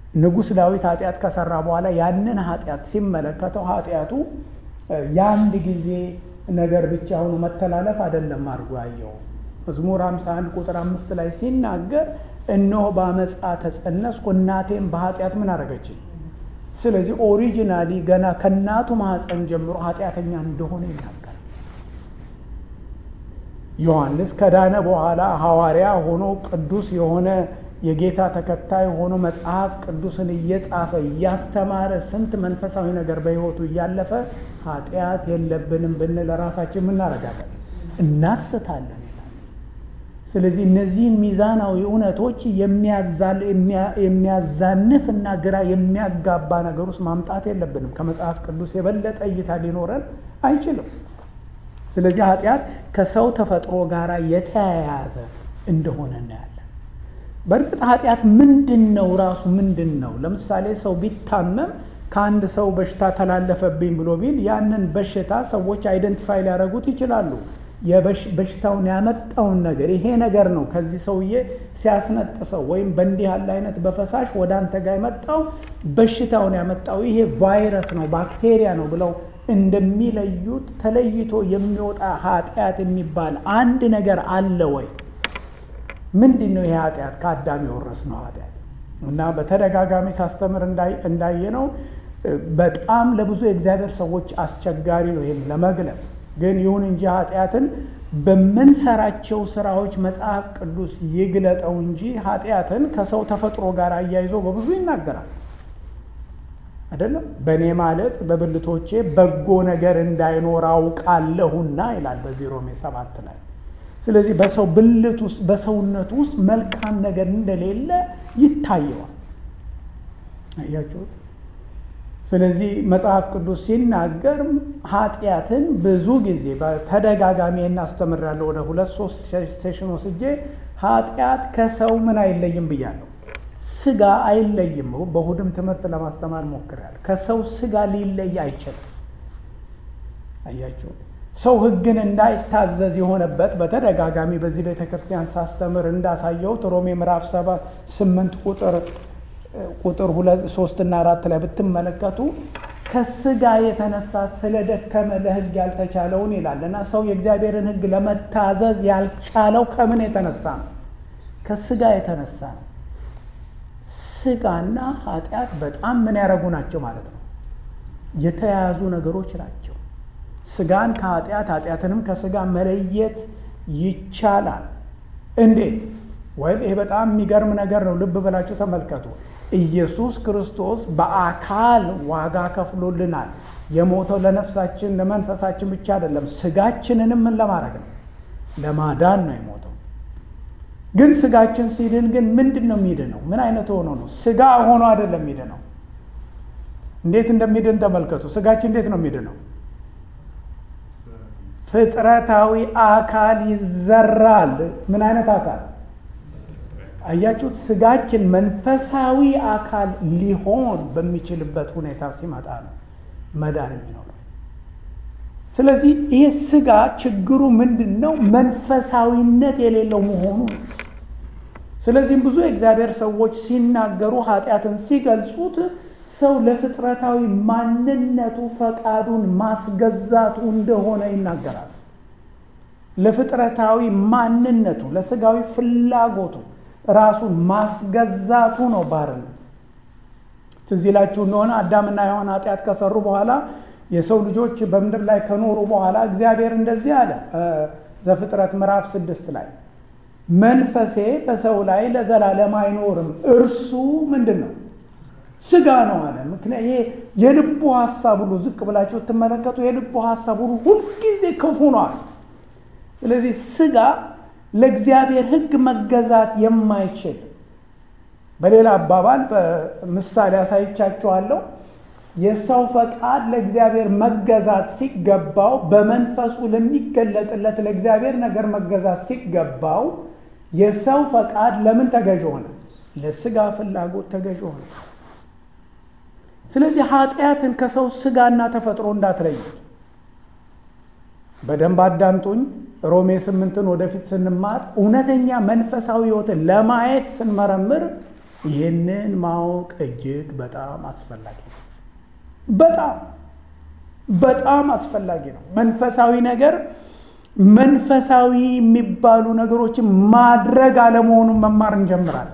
ንጉሥ ዳዊት ኃጢአት ከሰራ በኋላ ያንን ኃጢአት ሲመለከተው ኃጢአቱ የአንድ ጊዜ ነገር ብቻ ሆኖ መተላለፍ አይደለም አድርጎ ያየው። መዝሙር 51 ቁጥር አምስት ላይ ሲናገር እነሆ በአመፃ ተጸነስኩ እናቴም በኃጢአት ምን አደረገችኝ። ስለዚህ ኦሪጂናሊ ገና ከእናቱ ማህፀን ጀምሮ ኃጢአተኛ እንደሆነ ይናገራል። ዮሐንስ ከዳነ በኋላ ሐዋርያ ሆኖ ቅዱስ የሆነ የጌታ ተከታይ ሆኖ መጽሐፍ ቅዱስን እየጻፈ እያስተማረ ስንት መንፈሳዊ ነገር በሕይወቱ እያለፈ ኃጢአት የለብንም ብንል ራሳችን ምናረጋለን እናስታለን። ስለዚህ እነዚህን ሚዛናዊ እውነቶች የሚያዛንፍ እና ግራ የሚያጋባ ነገር ውስጥ ማምጣት የለብንም። ከመጽሐፍ ቅዱስ የበለጠ እይታ ሊኖረን አይችልም። ስለዚህ ኃጢአት ከሰው ተፈጥሮ ጋር የተያያዘ እንደሆነ እናያለን። በእርግጥ ኃጢአት ምንድን ነው? ራሱ ምንድን ነው? ለምሳሌ ሰው ቢታመም ከአንድ ሰው በሽታ ተላለፈብኝ ብሎ ቢል ያንን በሽታ ሰዎች አይደንቲፋይ ሊያደርጉት ይችላሉ። በሽታውን ያመጣውን ነገር ይሄ ነገር ነው ከዚህ ሰውዬ ሲያስነጥሰው ወይም በእንዲህ ያለ አይነት በፈሳሽ ወደ አንተ ጋር የመጣው በሽታውን ያመጣው ይሄ ቫይረስ ነው ባክቴሪያ ነው ብለው እንደሚለዩት ተለይቶ የሚወጣ ኃጢአት የሚባል አንድ ነገር አለ ወይ? ምንድን ነው ይሄ ኃጢአት? ከአዳም የወረስነው ኃጢአት እና በተደጋጋሚ ሳስተምር እንዳየነው በጣም ለብዙ የእግዚአብሔር ሰዎች አስቸጋሪ ነው ይህን ለመግለጽ ግን ይሁን እንጂ ኃጢአትን በምንሰራቸው ስራዎች መጽሐፍ ቅዱስ ይግለጠው እንጂ ኃጢአትን ከሰው ተፈጥሮ ጋር አያይዞ በብዙ ይናገራል። አይደለም በእኔ ማለት በብልቶቼ በጎ ነገር እንዳይኖር አውቃለሁና ይላል በዚህ ሮሜ ሰባት ላይ። ስለዚህ በሰው ብልት ውስጥ በሰውነቱ ውስጥ መልካም ነገር እንደሌለ ይታየዋል። አያችሁት? ስለዚህ መጽሐፍ ቅዱስ ሲናገር ኃጢአትን ብዙ ጊዜ በተደጋጋሚ እናስተምራለሁ። ወደ ሁለት ሶስት ሴሽን ወስጄ ኃጢአት ከሰው ምን አይለይም ብያለሁ። ስጋ አይለይም። በእሁድም ትምህርት ለማስተማር ሞክሬያለሁ። ከሰው ስጋ ሊለይ አይችልም። አያችሁ ሰው ሕግን እንዳይታዘዝ የሆነበት በተደጋጋሚ በዚህ ቤተ ክርስቲያን ሳስተምር እንዳሳየሁት ሮሜ ምዕራፍ ሰባት ስምንት ቁጥር ቁጥር ሁለት ሶስትና አራት ላይ ብትመለከቱ ከስጋ የተነሳ ስለደከመ ለሕግ ያልተቻለውን ይላል እና ሰው የእግዚአብሔርን ሕግ ለመታዘዝ ያልቻለው ከምን የተነሳ ነው? ከስጋ የተነሳ ነው። ስጋና ኃጢአት በጣም ምን ያደረጉ ናቸው ማለት ነው? የተያያዙ ነገሮች ናቸው። ስጋን ከኃጢአት ኃጢአትንም ከስጋ መለየት ይቻላል። እንዴት? ወይም ይሄ በጣም የሚገርም ነገር ነው። ልብ ብላችሁ ተመልከቱ። ኢየሱስ ክርስቶስ በአካል ዋጋ ከፍሎልናል። የሞተው ለነፍሳችን ለመንፈሳችን ብቻ አይደለም፣ ስጋችንንም ምን ለማድረግ ነው? ለማዳን ነው የሞተው። ግን ስጋችን ሲድን ግን ምንድን ነው የሚድነው? ምን አይነት ሆኖ ነው? ስጋ ሆኖ አይደለም የሚድነው። እንዴት እንደሚድን ተመልከቱ። ስጋችን እንዴት ነው የሚድነው? ፍጥረታዊ አካል ይዘራል። ምን አይነት አካል አያችሁት? ስጋችን መንፈሳዊ አካል ሊሆን በሚችልበት ሁኔታ ሲመጣ ነው መዳን የሚኖረው። ስለዚህ ይሄ ስጋ ችግሩ ምንድን ነው? መንፈሳዊነት የሌለው መሆኑ ነው። ስለዚህም ብዙ የእግዚአብሔር ሰዎች ሲናገሩ ኃጢአትን ሲገልጹት ሰው ለፍጥረታዊ ማንነቱ ፈቃዱን ማስገዛቱ እንደሆነ ይናገራል። ለፍጥረታዊ ማንነቱ ለስጋዊ ፍላጎቱ ራሱን ማስገዛቱ ነው ባርነት። ትዝ ይላችሁ እንደሆነ አዳምና ሔዋን ኃጢአት ከሰሩ በኋላ የሰው ልጆች በምድር ላይ ከኖሩ በኋላ እግዚአብሔር እንደዚህ አለ ዘፍጥረት ምዕራፍ ስድስት ላይ መንፈሴ በሰው ላይ ለዘላለም አይኖርም፣ እርሱ ምንድን ነው ስጋ ነው አለ። ምክንያት ይሄ የልቡ ሀሳብ ሁሉ ዝቅ ብላችሁ ትመለከቱ፣ የልቡ ሀሳብ ሁሉ ሁልጊዜ ክፉ ነዋል። ስለዚህ ስጋ ለእግዚአብሔር ሕግ መገዛት የማይችል በሌላ አባባል በምሳሌ አሳይቻችኋለሁ። የሰው ፈቃድ ለእግዚአብሔር መገዛት ሲገባው፣ በመንፈሱ ለሚገለጥለት ለእግዚአብሔር ነገር መገዛት ሲገባው፣ የሰው ፈቃድ ለምን ተገዥ ሆነ? ለስጋ ፍላጎት ተገዥ ሆነ። ስለዚህ ኃጢአትን ከሰው ስጋና ተፈጥሮ እንዳትለዩት። በደንብ አዳምጡኝ። ሮሜ ስምንትን ወደፊት ስንማር እውነተኛ መንፈሳዊ ሕይወትን ለማየት ስንመረምር ይህንን ማወቅ እጅግ በጣም አስፈላጊ ነው። በጣም በጣም አስፈላጊ ነው። መንፈሳዊ ነገር መንፈሳዊ የሚባሉ ነገሮችን ማድረግ አለመሆኑን መማር እንጀምራለን።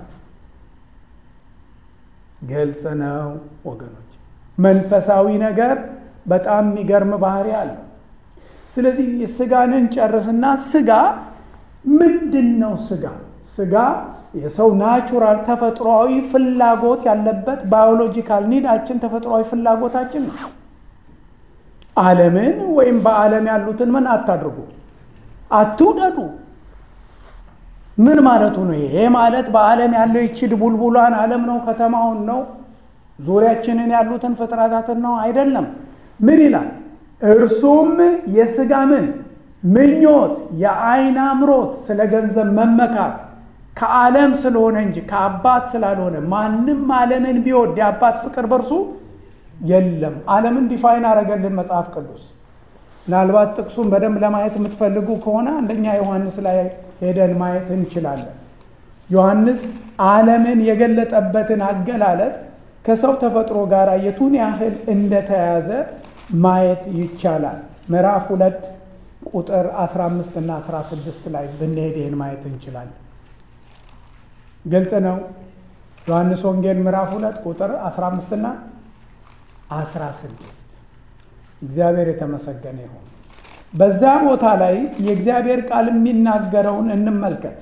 ግልጽ ነው ወገኖች። መንፈሳዊ ነገር በጣም የሚገርም ባህሪ አለው። ስለዚህ ስጋን እንጨርስና ስጋ ምንድን ነው? ስጋ ስጋ የሰው ናቹራል ተፈጥሯዊ ፍላጎት ያለበት ባዮሎጂካል ኒዳችን ተፈጥሯዊ ፍላጎታችን ነው። ዓለምን ወይም በዓለም ያሉትን ምን አታድርጉ፣ አትውደዱ። ምን ማለቱ ነው? ይሄ ማለት በዓለም ያለው ይችድ ቡልቡሏን ዓለም ነው፣ ከተማውን ነው፣ ዙሪያችንን ያሉትን ፍጥረታትን ነው አይደለም። ምን ይላል? እርሱም የስጋ ምን ምኞት፣ የአይን አምሮት፣ ስለ ገንዘብ መመካት ከዓለም ስለሆነ እንጂ ከአባት ስላልሆነ ማንም ዓለምን ቢወድ የአባት ፍቅር በእርሱ የለም። ዓለምን ዲፋይን አረገልን መጽሐፍ ቅዱስ። ምናልባት ጥቅሱን በደንብ ለማየት የምትፈልጉ ከሆነ አንደኛ ዮሐንስ ላይ ሄደን ማየት እንችላለን። ዮሐንስ ዓለምን የገለጠበትን አገላለጥ ከሰው ተፈጥሮ ጋር የቱን ያህል እንደተያዘ ማየት ይቻላል። ምዕራፍ ሁለት ቁጥር 15 እና 16 ላይ ብንሄድ ይህን ማየት እንችላለን። ግልጽ ነው። ዮሐንስ ወንጌል ምዕራፍ ሁለት ቁጥር 15 እና 16 እግዚአብሔር የተመሰገነ ይሁን። በዛ ቦታ ላይ የእግዚአብሔር ቃል የሚናገረውን እንመልከት።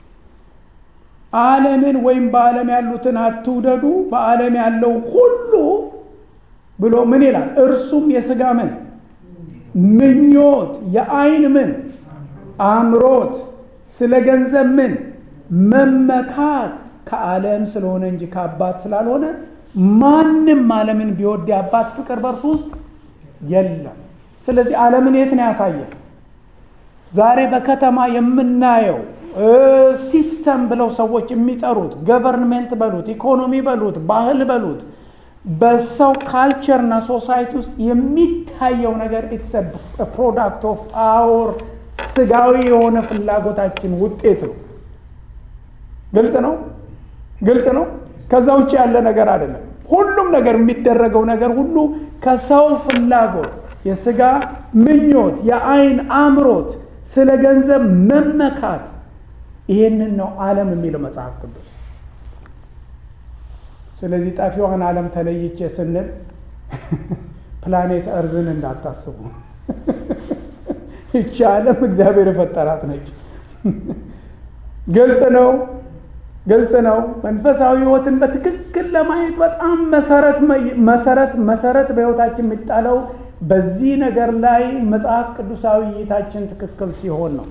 ዓለምን ወይም በዓለም ያሉትን አትውደዱ፣ በዓለም ያለው ሁሉ ብሎ ምን ይላል? እርሱም የሥጋ ምን ምኞት፣ የአይን ምን አምሮት፣ ስለ ገንዘብ ምን መመካት ከዓለም ስለሆነ እንጂ ከአባት ስላልሆነ ማንም ዓለምን ቢወድ የአባት ፍቅር በእርሱ ውስጥ የለም። ስለዚህ ዓለምን የት ነው ያሳየን? ዛሬ በከተማ የምናየው ሲስተም ብለው ሰዎች የሚጠሩት ገቨርንሜንት በሉት፣ ኢኮኖሚ በሉት፣ ባህል በሉት በሰው ካልቸርና ሶሳይቲ ውስጥ የሚታየው ነገር ኢትስ ፕሮዳክት ኦፍ አወር ስጋዊ የሆነ ፍላጎታችን ውጤት ነው። ግልጽ ነው፣ ግልጽ ነው። ከዛ ውጭ ያለ ነገር አይደለም። ሁሉም ነገር የሚደረገው ነገር ሁሉ ከሰው ፍላጎት፣ የስጋ ምኞት፣ የአይን አምሮት፣ ስለ ገንዘብ መመካት ይሄንን ነው ዓለም የሚለው መጽሐፍ ቅዱስ። ስለዚህ ጠፊዋን ዓለም ተለይቼ ስንል ፕላኔት እርዝን እንዳታስቡ። ይቺ ዓለም እግዚአብሔር የፈጠራት ነች። ግልጽ ነው፣ ግልጽ ነው። መንፈሳዊ ሕይወትን በትክክል ለማየት በጣም መሰረት መሰረት መሰረት በሕይወታችን የሚጣለው በዚህ ነገር ላይ መጽሐፍ ቅዱሳዊ እይታችን ትክክል ሲሆን ነው።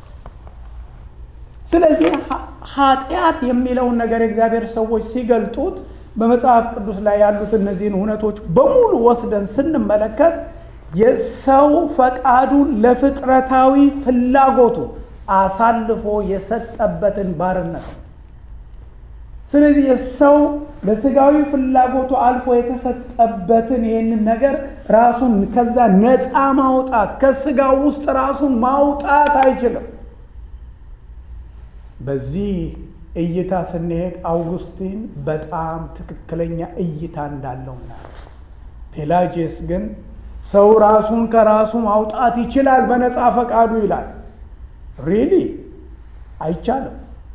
ስለዚህ ኃጢአት የሚለውን ነገር የእግዚአብሔር ሰዎች ሲገልጡት በመጽሐፍ ቅዱስ ላይ ያሉት እነዚህን እውነቶች በሙሉ ወስደን ስንመለከት የሰው ፈቃዱን ለፍጥረታዊ ፍላጎቱ አሳልፎ የሰጠበትን ባርነት ነው። ስለዚህ የሰው ለስጋዊ ፍላጎቱ አልፎ የተሰጠበትን ይህንን ነገር ራሱን ከዛ ነፃ ማውጣት ከስጋው ውስጥ ራሱን ማውጣት አይችልም። በዚህ እይታ ስንሄድ አውጉስቲን በጣም ትክክለኛ እይታ እንዳለው እናያለን። ፔላጂየስ ግን ሰው ራሱን ከራሱ ማውጣት ይችላል በነፃ ፈቃዱ ይላል። ሪሊ አይቻልም።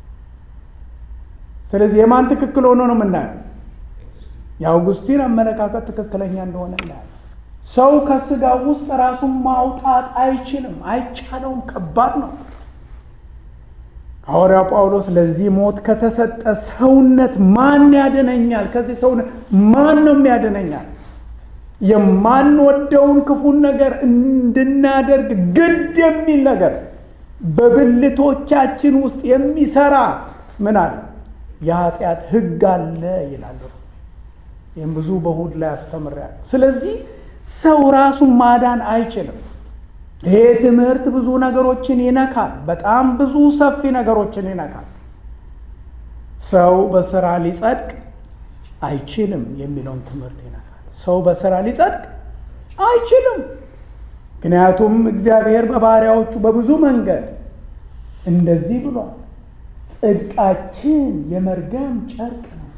ስለዚህ የማን ትክክል ሆኖ ነው የምናየው? የአውጉስቲን አመለካከት ትክክለኛ እንደሆነ እናያለን። ሰው ከስጋ ውስጥ ራሱን ማውጣት አይችልም፣ አይቻለውም። ከባድ ነው። ሐዋርያው ጳውሎስ ለዚህ ሞት ከተሰጠ ሰውነት ማን ያድነኛል? ከዚህ ሰውነት ማን ነው የሚያድነኛል? የማንወደውን ክፉን ነገር እንድናደርግ ግድ የሚል ነገር በብልቶቻችን ውስጥ የሚሰራ ምን አለ? የኃጢአት ሕግ አለ ይላሉ። ይህም ብዙ በእሑድ ላይ አስተምሬያለሁ። ስለዚህ ሰው ራሱን ማዳን አይችልም። ይሄ ትምህርት ብዙ ነገሮችን ይነካል። በጣም ብዙ ሰፊ ነገሮችን ይነካል። ሰው በስራ ሊጸድቅ አይችልም የሚለውን ትምህርት ይነካል። ሰው በስራ ሊጸድቅ አይችልም። ምክንያቱም እግዚአብሔር በባሪያዎቹ በብዙ መንገድ እንደዚህ ብሏል፣ ጽድቃችን የመርገም ጨርቅ ነው።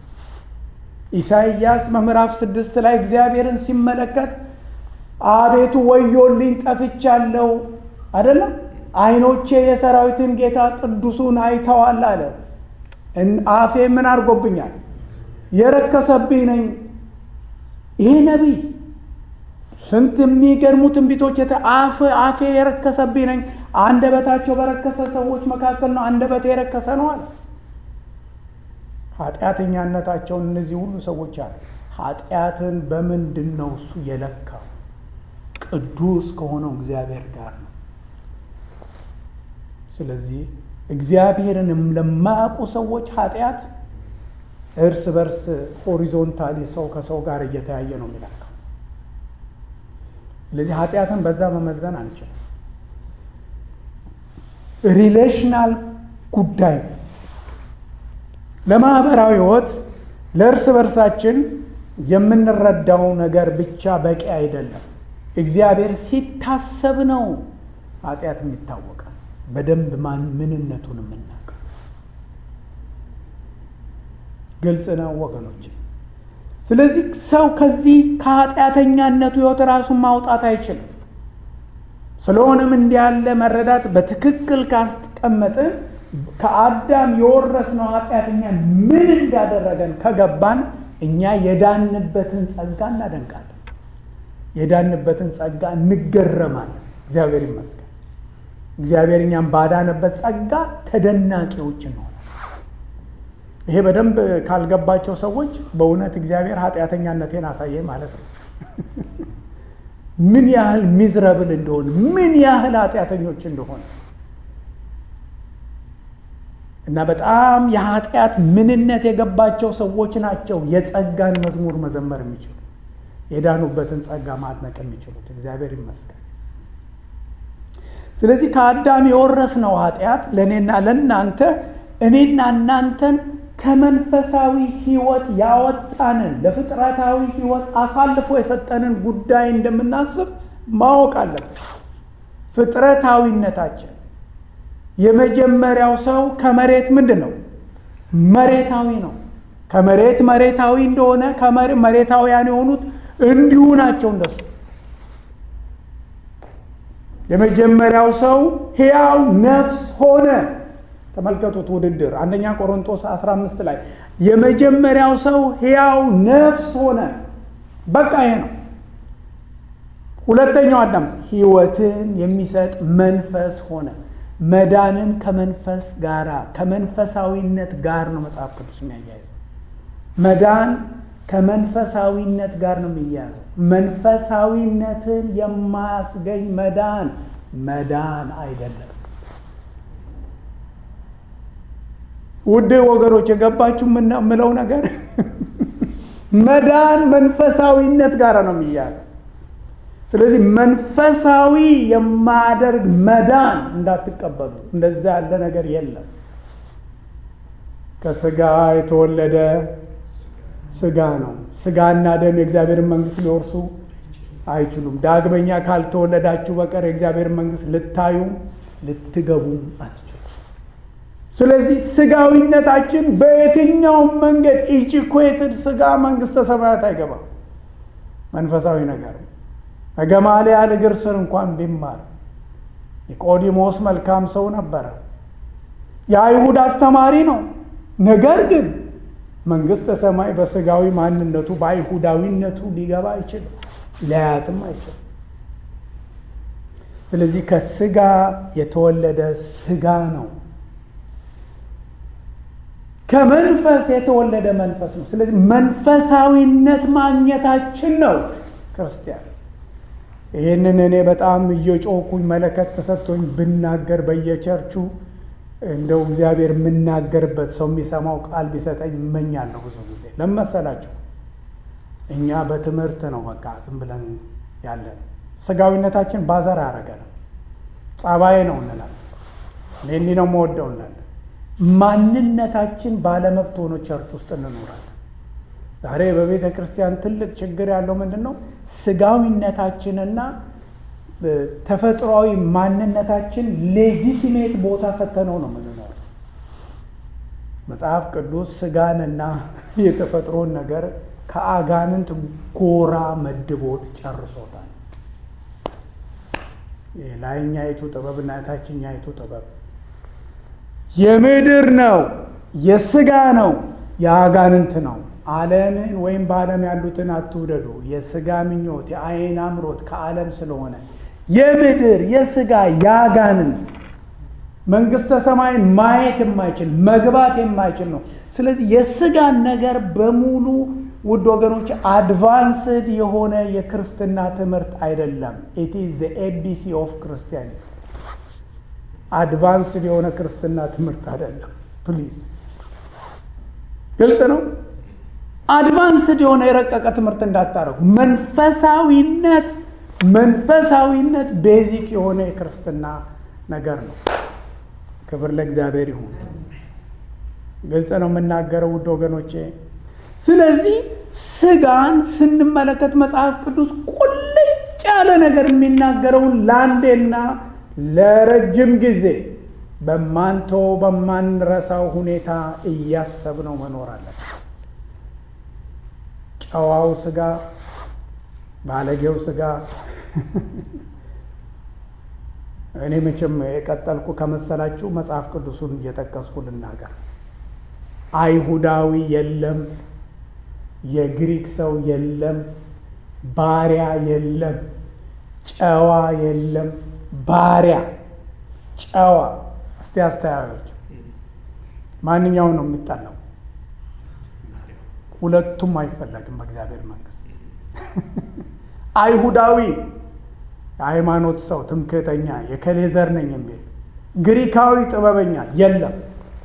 ኢሳይያስ በምዕራፍ ስድስት ላይ እግዚአብሔርን ሲመለከት አቤቱ ወዮልኝ ጠፍቻለሁ፣ አይደለም ዓይኖቼ የሰራዊትን ጌታ ቅዱሱን አይተዋል አለ። አፌ ምን አድርጎብኛል? የረከሰብኝ ነኝ። ይሄ ነቢይ ስንት የሚገርሙ ትንቢቶች አፍ አፌ የረከሰብኝ ነኝ። አንደበታቸው በረከሰ ሰዎች መካከል ነው አንደበቴ የረከሰ ነው አለ። ኃጢአተኛነታቸውን እነዚህ ሁሉ ሰዎች አለ። ኃጢአትን በምንድን ነው እሱ የለካው? ቅዱስ ከሆነው እግዚአብሔር ጋር ነው። ስለዚህ እግዚአብሔርንም ለማያውቁ ሰዎች ኃጢአት እርስ በርስ ሆሪዞንታሊ ሰው ከሰው ጋር እየተያየ ነው የሚለካው። ስለዚህ ኃጢአትን በዛ መመዘን አንችልም። ሪሌሽናል ጉዳይ ነው። ለማህበራዊ ሕይወት ለእርስ በርሳችን የምንረዳው ነገር ብቻ በቂ አይደለም። እግዚአብሔር ሲታሰብ ነው ኃጢአት የሚታወቀው በደንብ ማን ምንነቱን የምናውቀው። ግልጽ ነው ወገኖች። ስለዚህ ሰው ከዚህ ከኃጢአተኛነቱ ሕይወት ራሱን ማውጣት አይችልም። ስለሆነም እንዲህ ያለ መረዳት በትክክል ካስቀመጥን ከአዳም የወረስነው ኃጢአተኛ ምን እንዳደረገን ከገባን እኛ የዳንበትን ጸጋ እናደንቃለን። የዳንበትን ጸጋ እንገረማለን። እግዚአብሔር ይመስገን። እግዚአብሔር እኛም ባዳነበት ጸጋ ተደናቂዎች እንሆናለን። ይሄ በደንብ ካልገባቸው ሰዎች በእውነት እግዚአብሔር ኃጢአተኛነቴን አሳየኝ ማለት ነው። ምን ያህል ሚዝረብል እንደሆነ ምን ያህል ኃጢአተኞች እንደሆነ እና በጣም የኃጢአት ምንነት የገባቸው ሰዎች ናቸው የጸጋን መዝሙር መዘመር የሚችሉ የዳኑበትን ጸጋ ማድነቅ የሚችሉት። እግዚአብሔር ይመስገን። ስለዚህ ከአዳም የወረስነው ኃጢአት ለእኔና ለእናንተ እኔና እናንተን ከመንፈሳዊ ሕይወት ያወጣንን ለፍጥረታዊ ሕይወት አሳልፎ የሰጠንን ጉዳይ እንደምናስብ ማወቅ አለብን። ፍጥረታዊነታችን የመጀመሪያው ሰው ከመሬት ምንድን ነው? መሬታዊ ነው። ከመሬት መሬታዊ እንደሆነ መሬታውያን የሆኑት እንዲሁ ናቸው እንደሱ። የመጀመሪያው ሰው ሕያው ነፍስ ሆነ። ተመልከቱት ውድድር አንደኛ ቆሮንቶስ 15 ላይ የመጀመሪያው ሰው ሕያው ነፍስ ሆነ። በቃ ይሄ ነው። ሁለተኛው አዳም ሕይወትን የሚሰጥ መንፈስ ሆነ። መዳንን ከመንፈስ ጋር ከመንፈሳዊነት ጋር ነው መጽሐፍ ቅዱስ የሚያያይዘው። መዳን ከመንፈሳዊነት ጋር ነው የሚያያዘው። መንፈሳዊነትን የማያስገኝ መዳን መዳን አይደለም። ውድ ወገኖች የገባችሁ የምለው ነገር መዳን መንፈሳዊነት ጋር ነው የሚያያዘው። ስለዚህ መንፈሳዊ የማያደርግ መዳን እንዳትቀበሉ። እንደዛ ያለ ነገር የለም። ከስጋ የተወለደ ስጋ ነው። ስጋና ደም የእግዚአብሔርን መንግሥት ሊወርሱ አይችሉም። ዳግመኛ ካልተወለዳችሁ በቀር የእግዚአብሔርን መንግሥት ልታዩ ልትገቡም አትችሉም። ስለዚህ ስጋዊነታችን በየትኛውም መንገድ ኢጂኩዌትድ ስጋ መንግሥተ ሰማያት አይገባም። መንፈሳዊ ነገር ከገማልያል እግር ስር እንኳን ቢማር ኒቆዲሞስ መልካም ሰው ነበረ። የአይሁድ አስተማሪ ነው። ነገር ግን መንግሥተ ሰማይ በስጋዊ ማንነቱ በአይሁዳዊነቱ ሊገባ አይችልም፣ ሊያያትም አይችልም። ስለዚህ ከስጋ የተወለደ ስጋ ነው። ከመንፈስ የተወለደ መንፈስ ነው። ስለዚህ መንፈሳዊነት ማግኘታችን ነው ክርስቲያን ይህንን እኔ በጣም እየጮኩኝ መለከት ተሰጥቶኝ ብናገር በየቸርቹ እንደው እግዚአብሔር የምናገርበት ሰው የሚሰማው ቃል ቢሰጠኝ እመኛለሁ። ብዙ ጊዜ ለመሰላችሁ እኛ በትምህርት ነው በቃ ዝም ብለን ያለን። ስጋዊነታችን ባዘር ያደረገ ነው። ጸባዬ ነው እንላለን። እኔ እንዲህ ነው መወደው እንላለን። ማንነታችን ባለመብት ሆኖ ቸርች ውስጥ እንኖራለን። ዛሬ በቤተ ክርስቲያን ትልቅ ችግር ያለው ምንድን ነው? ስጋዊነታችንና ተፈጥሯዊ ማንነታችን ሌጂቲሜት ቦታ ሰተነው ነው የምንኖረው። መጽሐፍ ቅዱስ ስጋንና የተፈጥሮን ነገር ከአጋንንት ጎራ መድቦት ጨርሶታል። የላይኛይቱ ጥበብና የታችኛይቱ ጥበብ የምድር ነው፣ የስጋ ነው፣ የአጋንንት ነው። ዓለምን ወይም በዓለም ያሉትን አትውደዱ። የስጋ ምኞት፣ የአይን አምሮት ከዓለም ስለሆነ የምድር የስጋ የአጋንንት መንግስተ ሰማይን ማየት የማይችል መግባት የማይችል ነው። ስለዚህ የስጋን ነገር በሙሉ ውድ ወገኖች አድቫንስድ የሆነ የክርስትና ትምህርት አይደለም። ኢት ኢዝ ዘ ኤቢሲ ኦፍ ክርስቲያኒቲ። አድቫንስድ የሆነ ክርስትና ትምህርት አይደለም። ፕሊዝ ግልጽ ነው። አድቫንስድ የሆነ የረቀቀ ትምህርት እንዳታረጉ። መንፈሳዊነት መንፈሳዊነት ቤዚክ የሆነ የክርስትና ነገር ነው። ክብር ለእግዚአብሔር ይሁን። ግልጽ ነው የምናገረው ውድ ወገኖቼ። ስለዚህ ስጋን ስንመለከት መጽሐፍ ቅዱስ ቁልጭ ያለ ነገር የሚናገረውን ለአንዴና ለረጅም ጊዜ በማንቶ በማንረሳው ሁኔታ እያሰብነው መኖር አለን። ጨዋው ስጋ፣ ባለጌው ስጋ እኔ መቼም የቀጠልኩ ከመሰላችሁ መጽሐፍ ቅዱሱን እየጠቀስኩ ልናገር። አይሁዳዊ የለም፣ የግሪክ ሰው የለም፣ ባሪያ የለም፣ ጨዋ የለም፣ ባሪያ ጨዋ። እስቲ አስተያዮች ማንኛው ነው የሚጠላው? ሁለቱም አይፈለግም በእግዚአብሔር መንግስት። አይሁዳዊ የሃይማኖት ሰው ትምክህተኛ፣ የከሌ ዘር ነኝ የሚል ግሪካዊ ጥበበኛ የለም።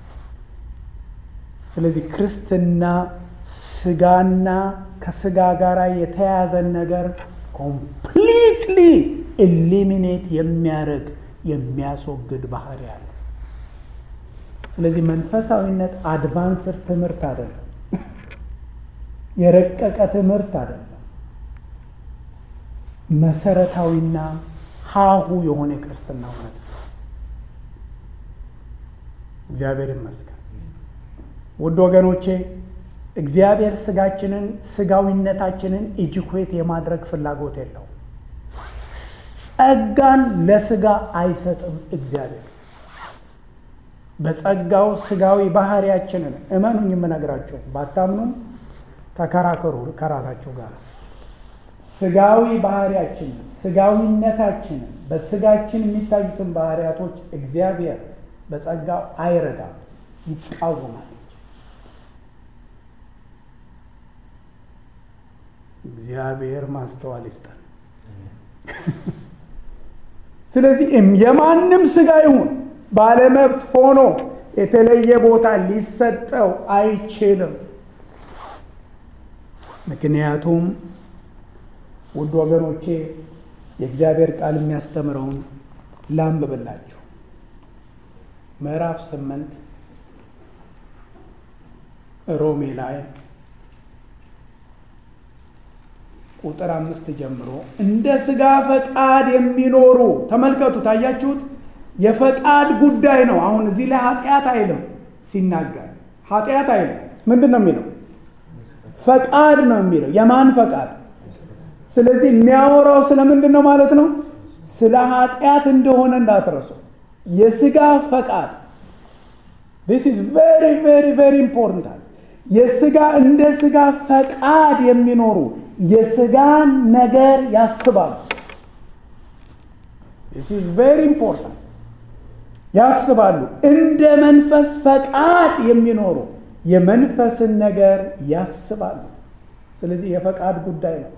ስለዚህ ክርስትና ስጋና ከስጋ ጋር የተያያዘን ነገር ኮምፕሊትሊ ኤሊሚኔት የሚያደርግ የሚያስወግድ ባህሪ አለ። ስለዚህ መንፈሳዊነት አድቫንስድ ትምህርት አይደለም፣ የረቀቀ ትምህርት አይደለም። መሰረታዊና ሀሁ የሆነ የክርስትና እውነት ነው። እግዚአብሔር ይመስገን። ውድ ወገኖቼ እግዚአብሔር ስጋችንን ስጋዊነታችንን ኢጅኩዌት የማድረግ ፍላጎት የለው። ጸጋን ለስጋ አይሰጥም እግዚአብሔር። በጸጋው ስጋዊ ባህሪያችንን እመኑኝ፣ የምነግራችሁ ባታምኑም ተከራከሩ ከራሳችሁ ጋር ስጋዊ ባህሪያችንን ስጋዊነታችንን በስጋችን የሚታዩትን ባህሪያቶች እግዚአብሔር በጸጋው አይረዳም፣ ይቃወማል። እግዚአብሔር ማስተዋል ይስጠን። ስለዚህ የማንም ስጋ ይሁን ባለመብት ሆኖ የተለየ ቦታ ሊሰጠው አይችልም። ምክንያቱም ውድ ወገኖቼ የእግዚአብሔር ቃል የሚያስተምረውን ላንብብላችሁ። ምዕራፍ ስምንት ሮሜ ላይ ቁጥር አምስት ጀምሮ እንደ ስጋ ፈቃድ የሚኖሩ ተመልከቱ። ታያችሁት? የፈቃድ ጉዳይ ነው። አሁን እዚህ ላይ ኃጢአት አይልም ሲናገር፣ ኃጢአት አይልም። ምንድን ነው የሚለው? ፈቃድ ነው የሚለው። የማን ፈቃድ? ስለዚህ የሚያወራው ስለምንድን ነው ማለት ነው? ስለ ኃጢአት እንደሆነ እንዳትረሱ። የስጋ ፈቃድ this is very very very important የስጋ እንደ ስጋ ፈቃድ የሚኖሩ የስጋን ነገር ያስባሉ። this is very important ያስባሉ። እንደ መንፈስ ፈቃድ የሚኖሩ የመንፈስን ነገር ያስባሉ። ስለዚህ የፈቃድ ጉዳይ ነው።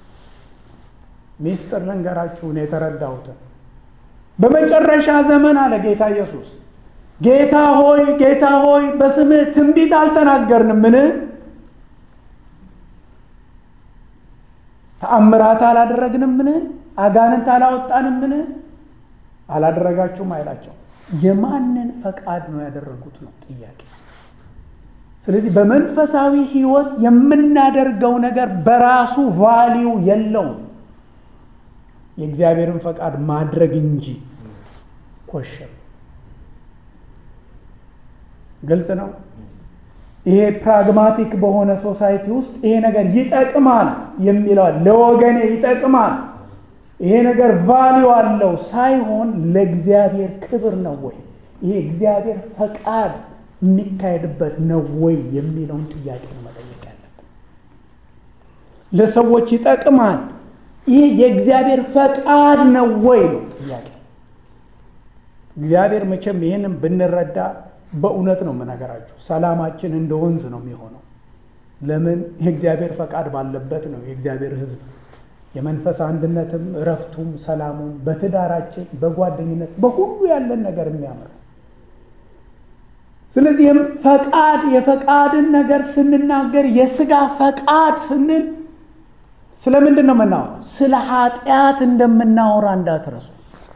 ሚስጥር ልንገራችሁን የተረዳሁትን በመጨረሻ ዘመን አለ ጌታ ኢየሱስ ጌታ ሆይ ጌታ ሆይ በስምህ ትንቢት አልተናገርንምን? ተአምራት አላደረግንምን? አጋንንት አላወጣንምን? አላደረጋችሁም አይላቸው። የማንን ፈቃድ ነው ያደረጉት ነው ጥያቄ። ስለዚህ በመንፈሳዊ ሕይወት የምናደርገው ነገር በራሱ ቫሊዩ የለውም የእግዚአብሔርን ፈቃድ ማድረግ እንጂ ኮሸም ግልጽ ነው። ይሄ ፕራግማቲክ በሆነ ሶሳይቲ ውስጥ ይሄ ነገር ይጠቅማል የሚለዋል ለወገኔ ይጠቅማል ይሄ ነገር ቫሊዩ አለው ሳይሆን ለእግዚአብሔር ክብር ነው ወይ ይሄ እግዚአብሔር ፈቃድ የሚካሄድበት ነው ወይ የሚለውን ጥያቄ ነው መጠየቅ ያለብን። ለሰዎች ይጠቅማል ይሄ የእግዚአብሔር ፈቃድ ነው ወይ ነው ጥያቄ። እግዚአብሔር መቼም ይህንም ብንረዳ በእውነት ነው የምነገራችሁ፣ ሰላማችን እንደ ወንዝ ነው የሚሆነው። ለምን የእግዚአብሔር ፈቃድ ባለበት ነው የእግዚአብሔር ሕዝብ የመንፈስ አንድነትም እረፍቱም ሰላሙም በትዳራችን በጓደኝነት በሁሉ ያለን ነገር የሚያምር ስለዚህም ፈቃድ የፈቃድን ነገር ስንናገር የስጋ ፈቃድ ስንል ስለምንድን ነው የምናወራው? ስለ ኃጢአት እንደምናወራ እንዳትረሱ።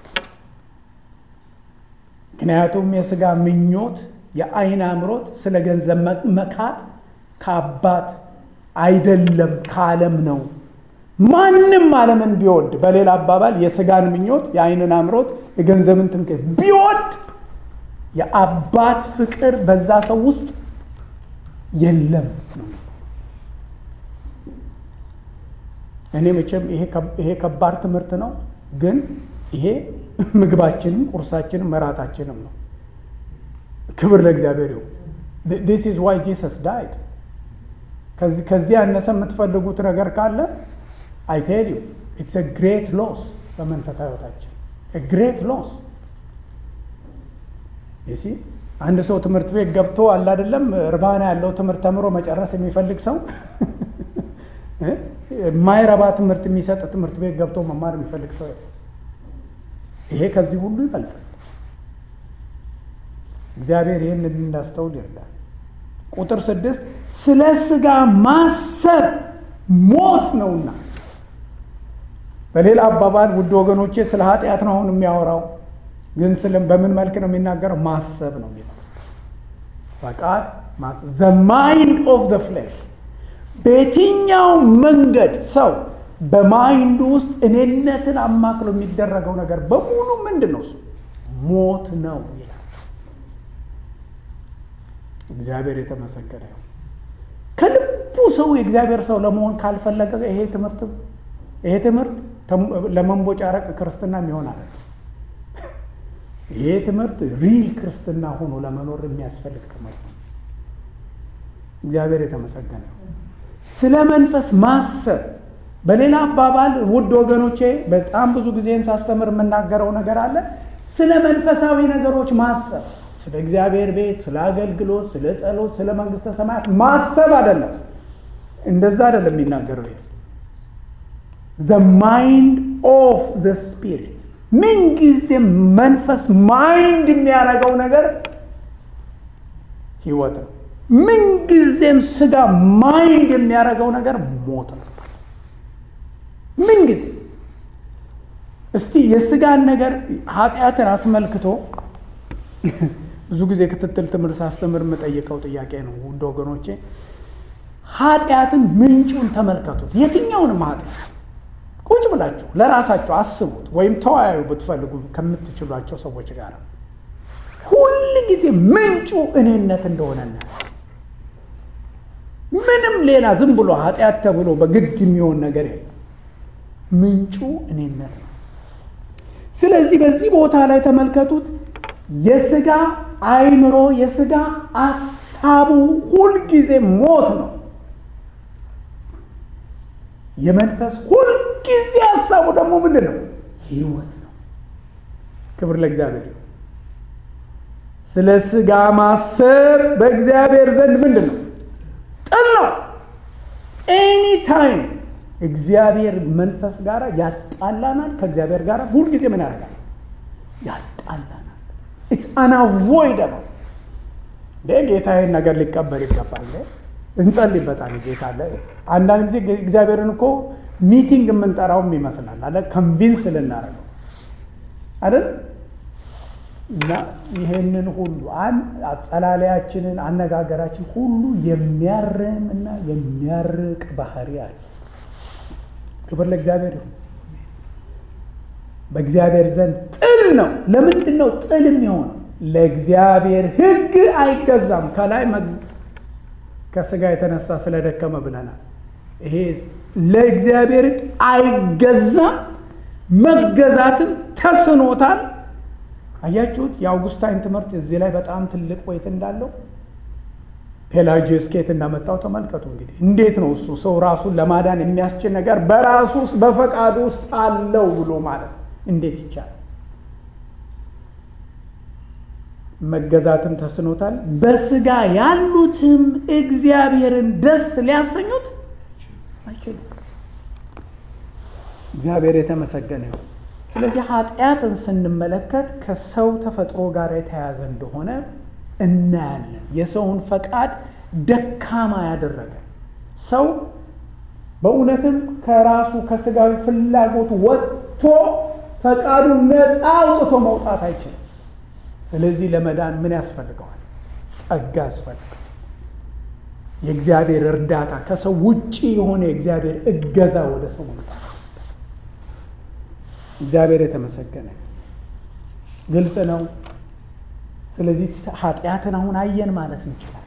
ምክንያቱም የስጋ ምኞት፣ የአይን አምሮት፣ ስለ ገንዘብ መካት ከአባት አይደለም ከዓለም ነው። ማንም ዓለምን ቢወድ በሌላ አባባል የስጋን ምኞት፣ የአይንን አምሮት፣ የገንዘብን ትምክህት ቢወድ የአባት ፍቅር በዛ ሰው ውስጥ የለም ነው። እኔ መቼም ይሄ ከባድ ትምህርት ነው፣ ግን ይሄ ምግባችንም ቁርሳችንም መራታችንም ነው። ክብር ለእግዚአብሔር ይሁን። ዲስ ኢዝ ዋይ ጂሰስ ዳይድ። ከዚህ ያነሰ የምትፈልጉት ነገር ካለ አይ ቴል ዩ ኢትስ ግሬት ሎስ በመንፈሳዊ ሕይወታችን ግሬት ሎስ ይሲ አንድ ሰው ትምህርት ቤት ገብቶ አለ አይደለም እርባና ያለው ትምህርት ተምሮ መጨረስ የሚፈልግ ሰው የማይረባ ትምህርት የሚሰጥ ትምህርት ቤት ገብቶ መማር የሚፈልግ ሰው ይሄ ከዚህ ሁሉ ይበልጣል። እግዚአብሔር ይህን እንዳስተውል ይርዳል። ቁጥር ስድስት ስለ ስጋ ማሰብ ሞት ነውና። በሌላ አባባል ውድ ወገኖቼ ስለ ኃጢአት ነው አሁን የሚያወራው ግን ስለም በምን መልክ ነው የሚናገረው? ማሰብ ነው የሚለው ፈቃድ ዘ ማይንድ ኦፍ ዘ ፍሌሽ። በየትኛው መንገድ ሰው በማይንዱ ውስጥ እኔነትን አማክሎ የሚደረገው ነገር በሙሉ ምንድን ነው? እሱ ሞት ነው ይላል። እግዚአብሔር የተመሰገነ ነው። ከልቡ ሰው የእግዚአብሔር ሰው ለመሆን ካልፈለገ ይሄ ትምህርት ይሄ ትምህርት ለመንቦጫረቅ ክርስትና የሚሆን አለ ይሄ ትምህርት ሪል ክርስትና ሆኖ ለመኖር የሚያስፈልግ ትምህርት ነው። እግዚአብሔር የተመሰገነ ስለ መንፈስ ማሰብ። በሌላ አባባል ውድ ወገኖቼ በጣም ብዙ ጊዜን ሳስተምር የምናገረው ነገር አለ። ስለ መንፈሳዊ ነገሮች ማሰብ፣ ስለ እግዚአብሔር ቤት፣ ስለ አገልግሎት፣ ስለ ጸሎት፣ ስለ መንግስተ ሰማያት ማሰብ አይደለም። እንደዛ አይደለም የሚናገረው ይሄ ዘ ማይንድ ኦፍ ዘ ስፒሪት ምንጊዜም መንፈስ ማይንድ የሚያደርገው ነገር ህይወት ነው። ምንጊዜም ስጋ ማይንድ የሚያደርገው ነገር ሞት ነው። ምንጊዜ እስቲ የስጋን ነገር ኃጢአትን አስመልክቶ ብዙ ጊዜ ክትትል ትምህርት ሳስተምር የምጠይቀው ጥያቄ ነው። ውድ ወገኖቼ ኃጢአትን ምንጩን ተመልከቱት። የትኛውንም ኃጢአት ቁጭ ብላችሁ ለራሳችሁ አስቡት፣ ወይም ተወያዩ ብትፈልጉ ከምትችሏቸው ሰዎች ጋር ሁል ጊዜ ምንጩ እኔነት እንደሆነ ምንም ሌላ ዝም ብሎ ኃጢአት ተብሎ በግድ የሚሆን ነገር የለም። ምንጩ እኔነት ነው። ስለዚህ በዚህ ቦታ ላይ ተመልከቱት። የስጋ አይምሮ፣ የስጋ አሳቡ ሁልጊዜ ሞት ነው። የመንፈስ ሁልጊዜ ሀሳቡ ደግሞ ምንድን ነው? ህይወት ነው። ክብር ለእግዚአብሔር። ስለ ስጋ ማሰብ በእግዚአብሔር ዘንድ ምንድን ነው? ጥል ነው። ኤኒ ታይም እግዚአብሔር መንፈስ ጋር ያጣላናል። ከእግዚአብሔር ጋር ሁልጊዜ ምን ያደርጋል? ያጣላናል። ኢትስ አንአቮይደብል። ጌታ ይህን ነገር ሊቀበል ይገባል። እንጸልይበታል። ጌታ አለ። አንዳንድ ጊዜ እግዚአብሔርን እኮ ሚቲንግ የምንጠራውም ይመስላል አለ ከንቪንስ ልናደርገው አይደል? እና ይሄንን ሁሉ አጸላለያችንን አነጋገራችን ሁሉ የሚያርም እና የሚያርቅ ባህሪ አለ። ክብር ለእግዚአብሔር ይሁን። በእግዚአብሔር ዘንድ ጥል ነው። ለምንድን ነው ጥል የሚሆነው? ለእግዚአብሔር ሕግ አይገዛም። ከላይ ከስጋ የተነሳ ስለደከመ ብለናል። ይሄ ለእግዚአብሔር አይገዛም፣ መገዛትም ተስኖታል። አያችሁት? የአውጉስታይን ትምህርት እዚህ ላይ በጣም ትልቅ ወይት እንዳለው ፔላጂየስ ኬት እንዳመጣው ተመልከቱ። እንግዲህ እንዴት ነው እሱ ሰው ራሱን ለማዳን የሚያስችል ነገር በራሱ ውስጥ በፈቃዱ ውስጥ አለው ብሎ ማለት እንዴት ይቻላል? መገዛትም ተስኖታል። በስጋ ያሉትም እግዚአብሔርን ደስ ሊያሰኙት አይችሉም። እግዚአብሔር የተመሰገነ ይሁን። ስለዚህ ኃጢአትን ስንመለከት ከሰው ተፈጥሮ ጋር የተያያዘ እንደሆነ እናያለን። የሰውን ፈቃድ ደካማ ያደረገ ሰው በእውነትም ከራሱ ከስጋዊ ፍላጎት ወጥቶ ፈቃዱን ነፃ አውጥቶ መውጣት አይችልም። ስለዚህ ለመዳን ምን ያስፈልገዋል? ጸጋ ያስፈልገዋል። የእግዚአብሔር እርዳታ፣ ከሰው ውጪ የሆነ የእግዚአብሔር እገዛ ወደ ሰው መምጣት። እግዚአብሔር የተመሰገነ ግልጽ ነው። ስለዚህ ኃጢአትን አሁን አየን ማለት እንችላለን።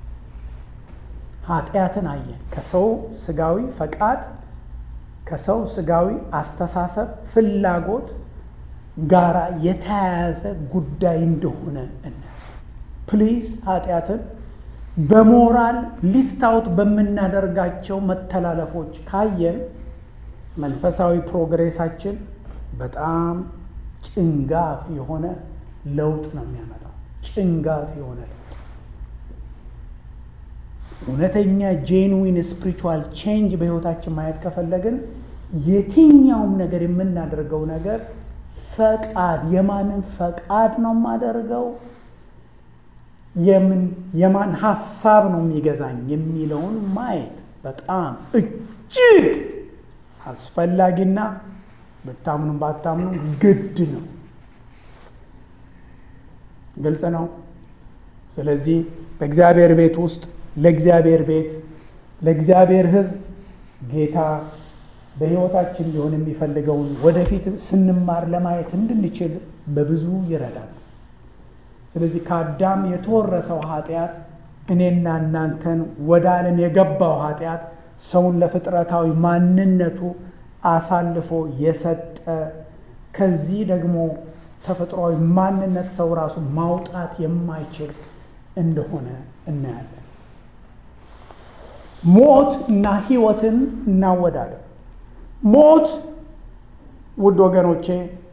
ኃጢአትን አየን ከሰው ስጋዊ ፈቃድ ከሰው ስጋዊ አስተሳሰብ ፍላጎት ጋራ የተያያዘ ጉዳይ እንደሆነ እና ፕሊዝ ኃጢአትን በሞራል ሊስት አውት በምናደርጋቸው መተላለፎች ካየን መንፈሳዊ ፕሮግሬሳችን በጣም ጭንጋፍ የሆነ ለውጥ ነው የሚያመጣው። ጭንጋፍ የሆነ ለውጥ እውነተኛ ጄንዊን ስፒሪቹዋል ቼንጅ በህይወታችን ማየት ከፈለግን የትኛውም ነገር የምናደርገው ነገር ፈቃድ የማንን ፈቃድ ነው የማደርገው? የምን የማን ሀሳብ ነው የሚገዛኝ የሚለውን ማየት በጣም እጅግ አስፈላጊና ብታምኑም ባታምኑ ግድ ነው። ግልጽ ነው። ስለዚህ በእግዚአብሔር ቤት ውስጥ ለእግዚአብሔር ቤት ለእግዚአብሔር ሕዝብ ጌታ በሕይወታችን ሊሆን የሚፈልገውን ወደፊት ስንማር ለማየት እንድንችል በብዙ ይረዳል። ስለዚህ ከአዳም የተወረሰው ኃጢአት እኔና እናንተን ወደ ዓለም የገባው ኃጢአት ሰውን ለፍጥረታዊ ማንነቱ አሳልፎ የሰጠ ከዚህ ደግሞ ተፈጥሯዊ ማንነት ሰው ራሱ ማውጣት የማይችል እንደሆነ እናያለን። ሞት እና ሕይወትን እናወዳደር። ሞት ውድ ወገኖቼ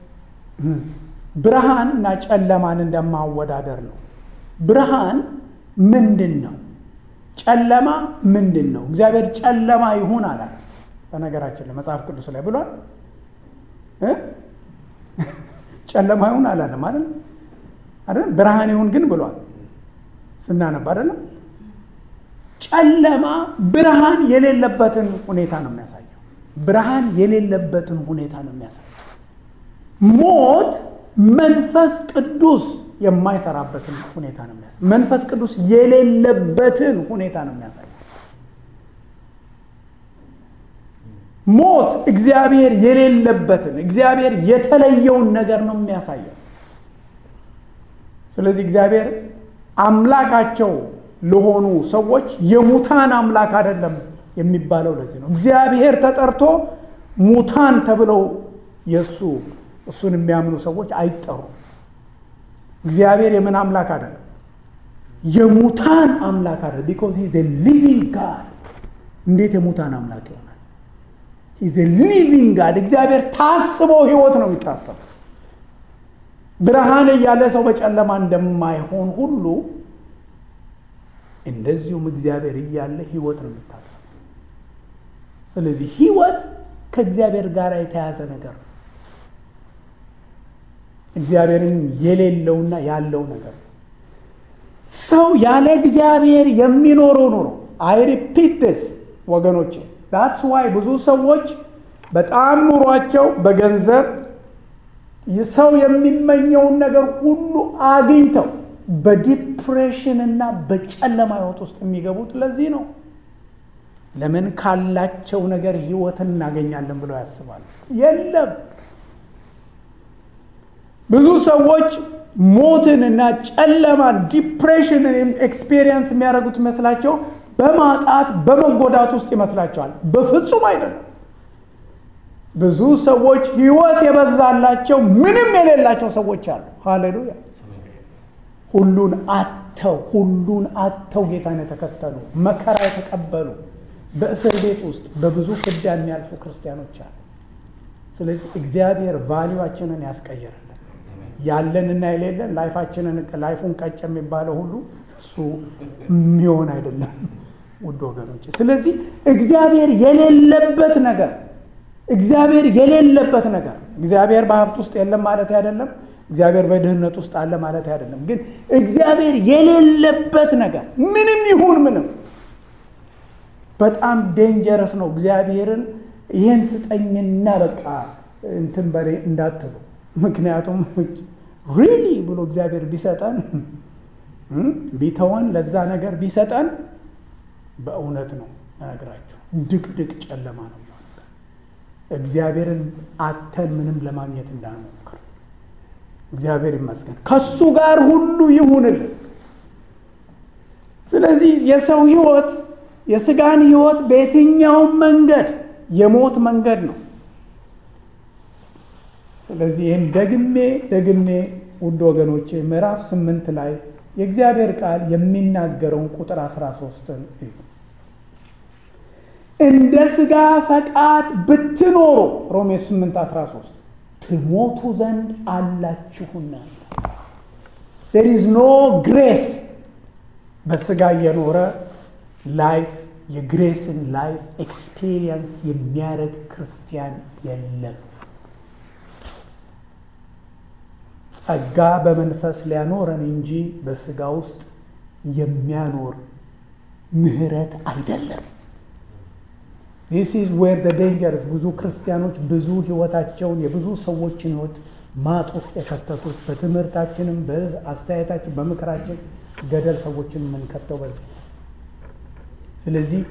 ብርሃን እና ጨለማን እንደማወዳደር ነው። ብርሃን ምንድን ነው? ጨለማ ምንድን ነው? እግዚአብሔር ጨለማ ይሁን አላለ። በነገራችን ላይ መጽሐፍ ቅዱስ ላይ ብሏል። ጨለማ ይሁን አላለም አይደል? አይደል? ብርሃን ይሁን ግን ብሏል ስናነብ አይደለም። ጨለማ ብርሃን የሌለበትን ሁኔታ ነው የሚያሳየው። ብርሃን የሌለበትን ሁኔታ ነው የሚያሳየው። ሞት መንፈስ ቅዱስ የማይሰራበትን ሁኔታ ነው የሚያሳየው። መንፈስ ቅዱስ የሌለበትን ሁኔታ ነው የሚያሳየው። ሞት እግዚአብሔር የሌለበትን እግዚአብሔር የተለየውን ነገር ነው የሚያሳየው። ስለዚህ እግዚአብሔር አምላካቸው ለሆኑ ሰዎች የሙታን አምላክ አይደለም የሚባለው ለዚህ ነው። እግዚአብሔር ተጠርቶ ሙታን ተብለው የእሱ እሱን የሚያምኑ ሰዎች አይጠሩም። እግዚአብሔር የምን አምላክ አይደለም? የሙታን አምላክ አይደለም። ቢኮዝ ሂዝ ሊቪንግ ጋድ። እንዴት የሙታን አምላክ ይሆናል? ሂዝ ሊቪንግ ጋድ። እግዚአብሔር ታስቦ ህይወት ነው የሚታሰበው። ብርሃን እያለ ሰው በጨለማ እንደማይሆን ሁሉ እንደዚሁም እግዚአብሔር እያለ ህይወት ነው የሚታሰበው። ስለዚህ ህይወት ከእግዚአብሔር ጋር የተያዘ ነገር ነው። እግዚአብሔርን የሌለውና ያለው ነገር ነው። ሰው ያለ እግዚአብሔር የሚኖረው ኑሮ አይ ሪፒት ስ ወገኖቼ ዳትስ ዋይ ብዙ ሰዎች በጣም ኑሯቸው በገንዘብ ሰው የሚመኘውን ነገር ሁሉ አግኝተው በዲፕሬሽን እና በጨለማ ህይወት ውስጥ የሚገቡት ለዚህ ነው። ለምን ካላቸው ነገር ህይወትን እናገኛለን ብለው ያስባሉ። የለም። ብዙ ሰዎች ሞትን እና ጨለማን ዲፕሬሽንን ኤክስፔሪየንስ የሚያደርጉት መስላቸው በማጣት በመጎዳት ውስጥ ይመስላቸዋል። በፍጹም አይደለም። ብዙ ሰዎች ሕይወት የበዛላቸው ምንም የሌላቸው ሰዎች አሉ። ሃሌሉያ! ሁሉን አተው ሁሉን አተው ጌታን የተከተሉ መከራ የተቀበሉ በእስር ቤት ውስጥ በብዙ ፍዳ የሚያልፉ ክርስቲያኖች አሉ። ስለዚህ እግዚአብሔር ቫሊዋችንን ያስቀይርልን። ያለንና የሌለን ላይፋችንን ላይፉን ቀጭ የሚባለው ሁሉ እሱ የሚሆን አይደለም ውድ ወገኖች። ስለዚህ እግዚአብሔር የሌለበት ነገር እግዚአብሔር የሌለበት ነገር እግዚአብሔር በሀብት ውስጥ የለም ማለት አይደለም። እግዚአብሔር በድህነት ውስጥ አለ ማለት አይደለም። ግን እግዚአብሔር የሌለበት ነገር ምንም ይሁን ምንም በጣም ዴንጀረስ ነው። እግዚአብሔርን ይህን ስጠኝና በቃ እንትን በሬ እንዳትሉ። ምክንያቱም ሪሊ ብሎ እግዚአብሔር ቢሰጠን ቢተወን ለዛ ነገር ቢሰጠን በእውነት ነው እነግራችሁ ድቅድቅ ጨለማ ነው የሚሆንበት። እግዚአብሔርን አተን ምንም ለማግኘት እንዳንሞክር እግዚአብሔር ይመስገን ከሱ ጋር ሁሉ ይሁንልን። ስለዚህ የሰው ህይወት የስጋን ህይወት በየትኛውም መንገድ የሞት መንገድ ነው። ስለዚህ ይህን ደግሜ ደግሜ ውድ ወገኖቼ ምዕራፍ ስምንት ላይ የእግዚአብሔር ቃል የሚናገረውን ቁጥር 13ን እንደ ስጋ ፈቃድ ብትኖሩ ሮሜ 8 13 ትሞቱ ዘንድ አላችሁና ዴር ኢዝ ኖ ግሬስ በስጋ እየኖረ ላይፍ የግሬስን ላይፍ ኤክስፒሪየንስ የሚያደርግ ክርስቲያን የለም። ጸጋ በመንፈስ ሊያኖረን እንጂ በስጋ ውስጥ የሚያኖር ምህረት አይደለም። ዲስ ኢዝ ዌር ደ ዴንጀርስ ብዙ ክርስቲያኖች ብዙ ህይወታቸውን የብዙ ሰዎችን ህይወት ማጥ ውስጥ የከተቱት በትምህርታችንም በአስተያየታችን በምክራችን ገደል ሰዎችን የምንከተው በዚህ ስለዚህ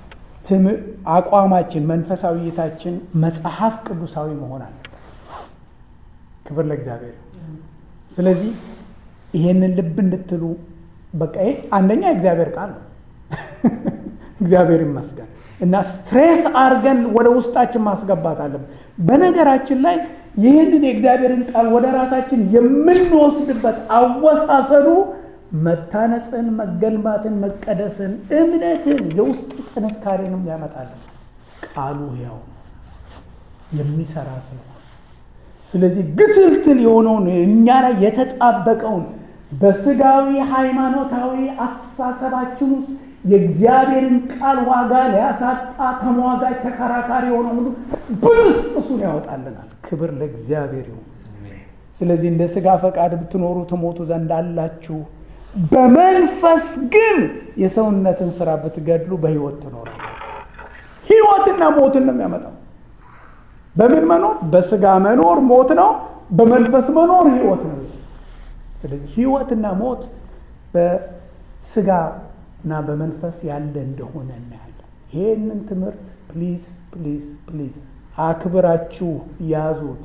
አቋማችን መንፈሳዊ እይታችን መጽሐፍ ቅዱሳዊ መሆን አለ። ክብር ለእግዚአብሔር። ስለዚህ ይሄንን ልብ እንድትሉ በቃ ይሄ አንደኛ እግዚአብሔር ቃል ነው። እግዚአብሔር ይመስገን እና ስትሬስ አድርገን ወደ ውስጣችን ማስገባት አለብን። በነገራችን ላይ ይህንን የእግዚአብሔርን ቃል ወደ ራሳችን የምንወስድበት አወሳሰዱ መታነጽን፣ መገልባትን፣ መቀደስን፣ እምነትን፣ የውስጥ ጥንካሬንም ያመጣልን ቃሉ ያው የሚሰራ ስለሆነ ስለዚህ ግትልትል የሆነውን እኛ ላይ የተጣበቀውን በስጋዊ ሃይማኖታዊ አስተሳሰባችን ውስጥ የእግዚአብሔርን ቃል ዋጋ ሊያሳጣ ተሟጋጅ ተከራካሪ የሆነ ሁሉ ብስጥ እሱን ያወጣልናል። ክብር ለእግዚአብሔር ይሁን። ስለዚህ እንደ ስጋ ፈቃድ ብትኖሩ ትሞቱ ዘንድ አላችሁ፣ በመንፈስ ግን የሰውነትን ስራ ብትገድሉ በህይወት ትኖራላችሁ። ህይወትና ሞትን ነው የሚያመጣው። በምን መኖር? በስጋ መኖር ሞት ነው። በመንፈስ መኖር ህይወት ነው። ስለዚህ ህይወትና ሞት በስጋ እና በመንፈስ ያለ እንደሆነ እናያለን። ይህንን ትምህርት ፕሊዝ ፕሊዝ ፕሊዝ አክብራችሁ ያዙት።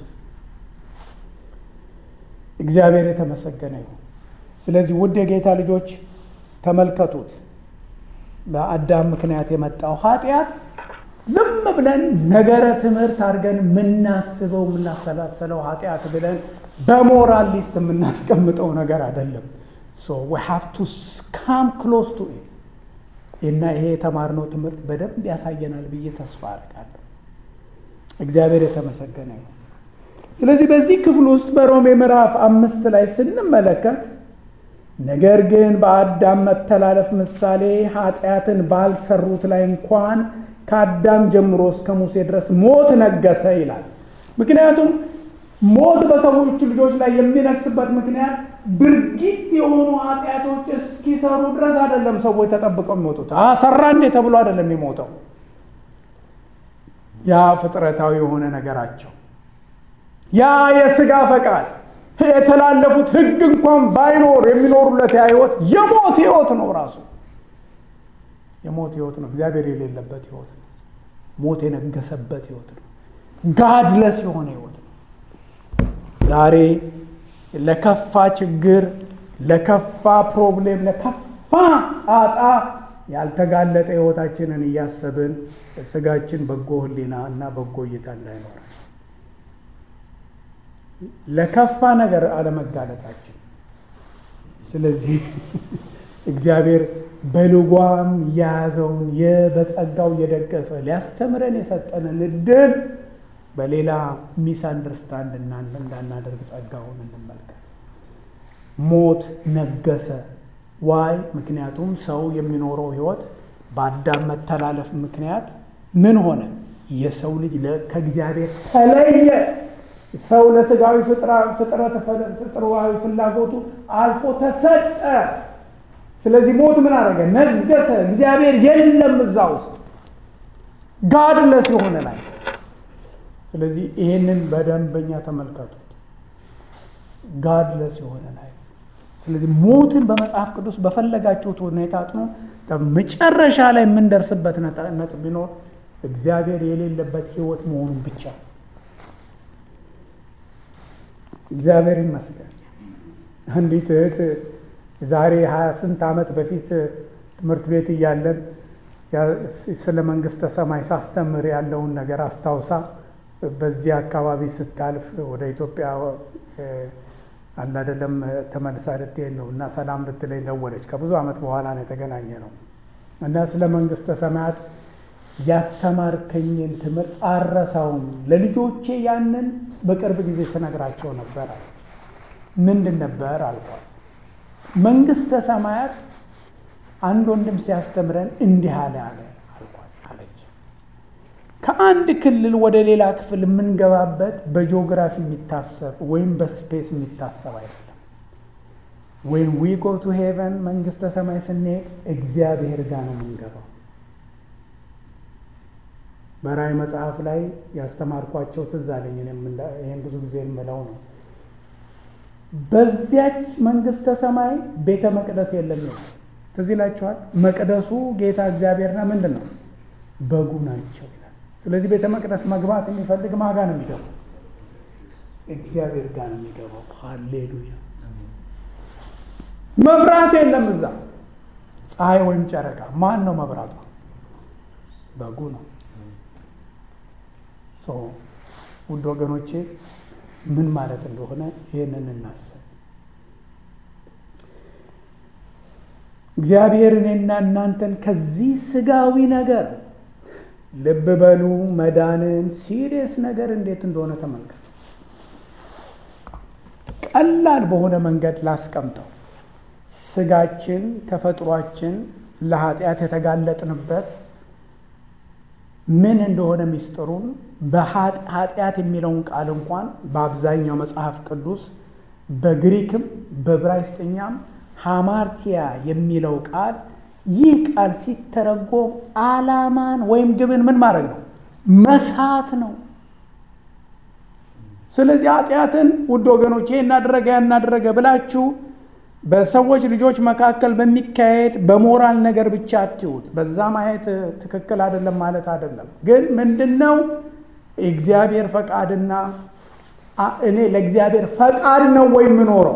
እግዚአብሔር የተመሰገነ ይሁን። ስለዚህ ውድ የጌታ ልጆች ተመልከቱት። በአዳም ምክንያት የመጣው ኃጢአት ዝም ብለን ነገረ ትምህርት አድርገን የምናስበው የምናሰላሰለው ኃጢአት ብለን በሞራል ሊስት የምናስቀምጠው ነገር አይደለም። ሶ ዊ ሃቭ ቱ ካም ክሎዝ ቱ ኢት እና ይሄ የተማርነው ትምህርት በደንብ ያሳየናል ብዬ ተስፋ አድርጋለሁ። እግዚአብሔር የተመሰገነ ይሁን። ስለዚህ በዚህ ክፍል ውስጥ በሮሜ ምዕራፍ አምስት ላይ ስንመለከት ነገር ግን በአዳም መተላለፍ ምሳሌ ኃጢአትን ባልሰሩት ላይ እንኳን ከአዳም ጀምሮ እስከ ሙሴ ድረስ ሞት ነገሰ ይላል። ምክንያቱም ሞት በሰዎች ልጆች ላይ የሚነግስበት ምክንያት ድርጊት የሆኑ ኃጢአቶች እስኪሰሩ ድረስ አይደለም። ሰዎች ተጠብቀው የሚሞቱት ሰራ እንዴ ተብሎ አይደለም የሚሞተው። ያ ፍጥረታዊ የሆነ ነገራቸው፣ ያ የስጋ ፈቃድ የተላለፉት ሕግ እንኳን ባይኖር የሚኖሩለት ያ ህይወት የሞት ህይወት ነው። ራሱ የሞት ህይወት ነው። እግዚአብሔር የሌለበት ህይወት ነው። ሞት የነገሰበት ህይወት ነው። ጋድለስ የሆነ ህይወት ነው። ዛሬ ለከፋ ችግር፣ ለከፋ ፕሮብሌም፣ ለከፋ ጣጣ ያልተጋለጠ ሕይወታችንን እያሰብን ስጋችን በጎ ሕሊና እና በጎ እይታ እንዳይኖረን ለከፋ ነገር አለመጋለጣችን። ስለዚህ እግዚአብሔር በልጓም የያዘውን በጸጋው እየደገፈ ሊያስተምረን የሰጠንን እድል በሌላ ሚስ አንደርስታንድ እንዳናደርግ ጸጋውን እንመልከት። ሞት ነገሰ። ዋይ ምክንያቱም ሰው የሚኖረው ህይወት በአዳም መተላለፍ ምክንያት ምን ሆነ? የሰው ልጅ ከእግዚአብሔር ተለየ። ሰው ለስጋዊ ፍጥረት ፍጥረዋዊ ፍላጎቱ አልፎ ተሰጠ። ስለዚህ ሞት ምን አደረገ? ነገሰ። እግዚአብሔር የለም እዛ ውስጥ ጋድለስ የሆነ ላይ ስለዚህ ይህንን በደንበኛ ተመልከቱት። ጋድለስ የሆነ ላይ ስለዚህ ሞትን በመጽሐፍ ቅዱስ በፈለጋችሁት ሁኔታ አጥኖ መጨረሻ ላይ የምንደርስበት ነጥብ ቢኖር እግዚአብሔር የሌለበት ህይወት መሆኑን ብቻ። እግዚአብሔር ይመስገን። አንዲት እህት ዛሬ ሀያ ስንት ዓመት በፊት ትምህርት ቤት እያለን ስለ መንግስተ ሰማይ ሳስተምር ያለውን ነገር አስታውሳ በዚህ አካባቢ ስታልፍ ወደ ኢትዮጵያ አንድ አይደለም ተመልሳ ልትሄድ ነው እና ሰላም ልትለኝ ደወለች። ከብዙ ዓመት በኋላ ነው የተገናኘ ነው እና ስለ መንግስተ ሰማያት ያስተማርከኝን ትምህርት አረሳውም። ለልጆቼ ያንን በቅርብ ጊዜ ስነግራቸው ነበር አለች። ምንድን ነበር አልኳት። መንግስተ ሰማያት አንድ ወንድም ሲያስተምረን እንዲህ አለ አለ አልኳት አለች። ከአንድ ክልል ወደ ሌላ ክፍል የምንገባበት በጂኦግራፊ የሚታሰብ ወይም በስፔስ የሚታሰብ አይደለም። ወይም ዊ ጎ ቱ ሄቨን መንግስተ ሰማይ ስንሄድ እግዚአብሔር ጋር ነው የምንገባው። በራእይ መጽሐፍ ላይ ያስተማርኳቸው ትዝ አለኝ። ይህን ብዙ ጊዜ የምለው ነው። በዚያች መንግስተ ሰማይ ቤተ መቅደስ የለም ይላል። ትዝ ይላችኋል። መቅደሱ ጌታ እግዚአብሔርና ምንድን ነው በጉ ናቸው ይላል። ስለዚህ ቤተ መቅደስ መግባት የሚፈልግ ማጋ ነው የሚገባው? እግዚአብሔር ጋር ነው የሚገባው። ሃሌሉያ። መብራት የለም እዛ፣ ፀሐይ ወይም ጨረቃ። ማን ነው መብራቷ? በጉ ነው። ውድ ወገኖቼ ምን ማለት እንደሆነ ይህንን እናስብ። እግዚአብሔር እኔና እናንተን ከዚህ ስጋዊ ነገር ልብ በሉ፣ መዳንን ሲሪየስ ነገር እንዴት እንደሆነ ተመልከቱ። ቀላል በሆነ መንገድ ላስቀምጠው። ስጋችን፣ ተፈጥሯችን ለኃጢአት የተጋለጥንበት ምን እንደሆነ ሚስጥሩን በኃጢአት የሚለውን ቃል እንኳን በአብዛኛው መጽሐፍ ቅዱስ በግሪክም በዕብራይስጥኛም ሃማርቲያ የሚለው ቃል ይህ ቃል ሲተረጎም ዓላማን ወይም ግብን ምን ማድረግ ነው? መሳት ነው። ስለዚህ ኃጢአትን ውድ ወገኖች ይህ እናደረገ ያናደረገ ብላችሁ በሰዎች ልጆች መካከል በሚካሄድ በሞራል ነገር ብቻ አትዩት። በዛ ማየት ትክክል አይደለም ማለት አይደለም። ግን ምንድን ነው እግዚአብሔር ፈቃድና እኔ ለእግዚአብሔር ፈቃድ ነው ወይ የምኖረው?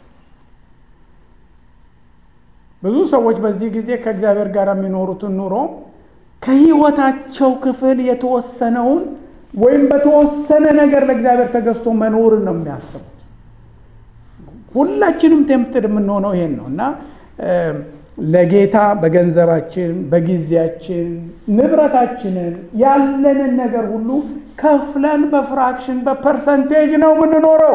ብዙ ሰዎች በዚህ ጊዜ ከእግዚአብሔር ጋር የሚኖሩትን ኑሮ ከህይወታቸው ክፍል የተወሰነውን ወይም በተወሰነ ነገር ለእግዚአብሔር ተገዝቶ መኖርን ነው የሚያስቡት። ሁላችንም ቴምፕትድ የምንሆነው ይሄን ነው እና ለጌታ በገንዘባችን፣ በጊዜያችን፣ ንብረታችንን ያለንን ነገር ሁሉ ከፍለን በፍራክሽን በፐርሰንቴጅ ነው የምንኖረው።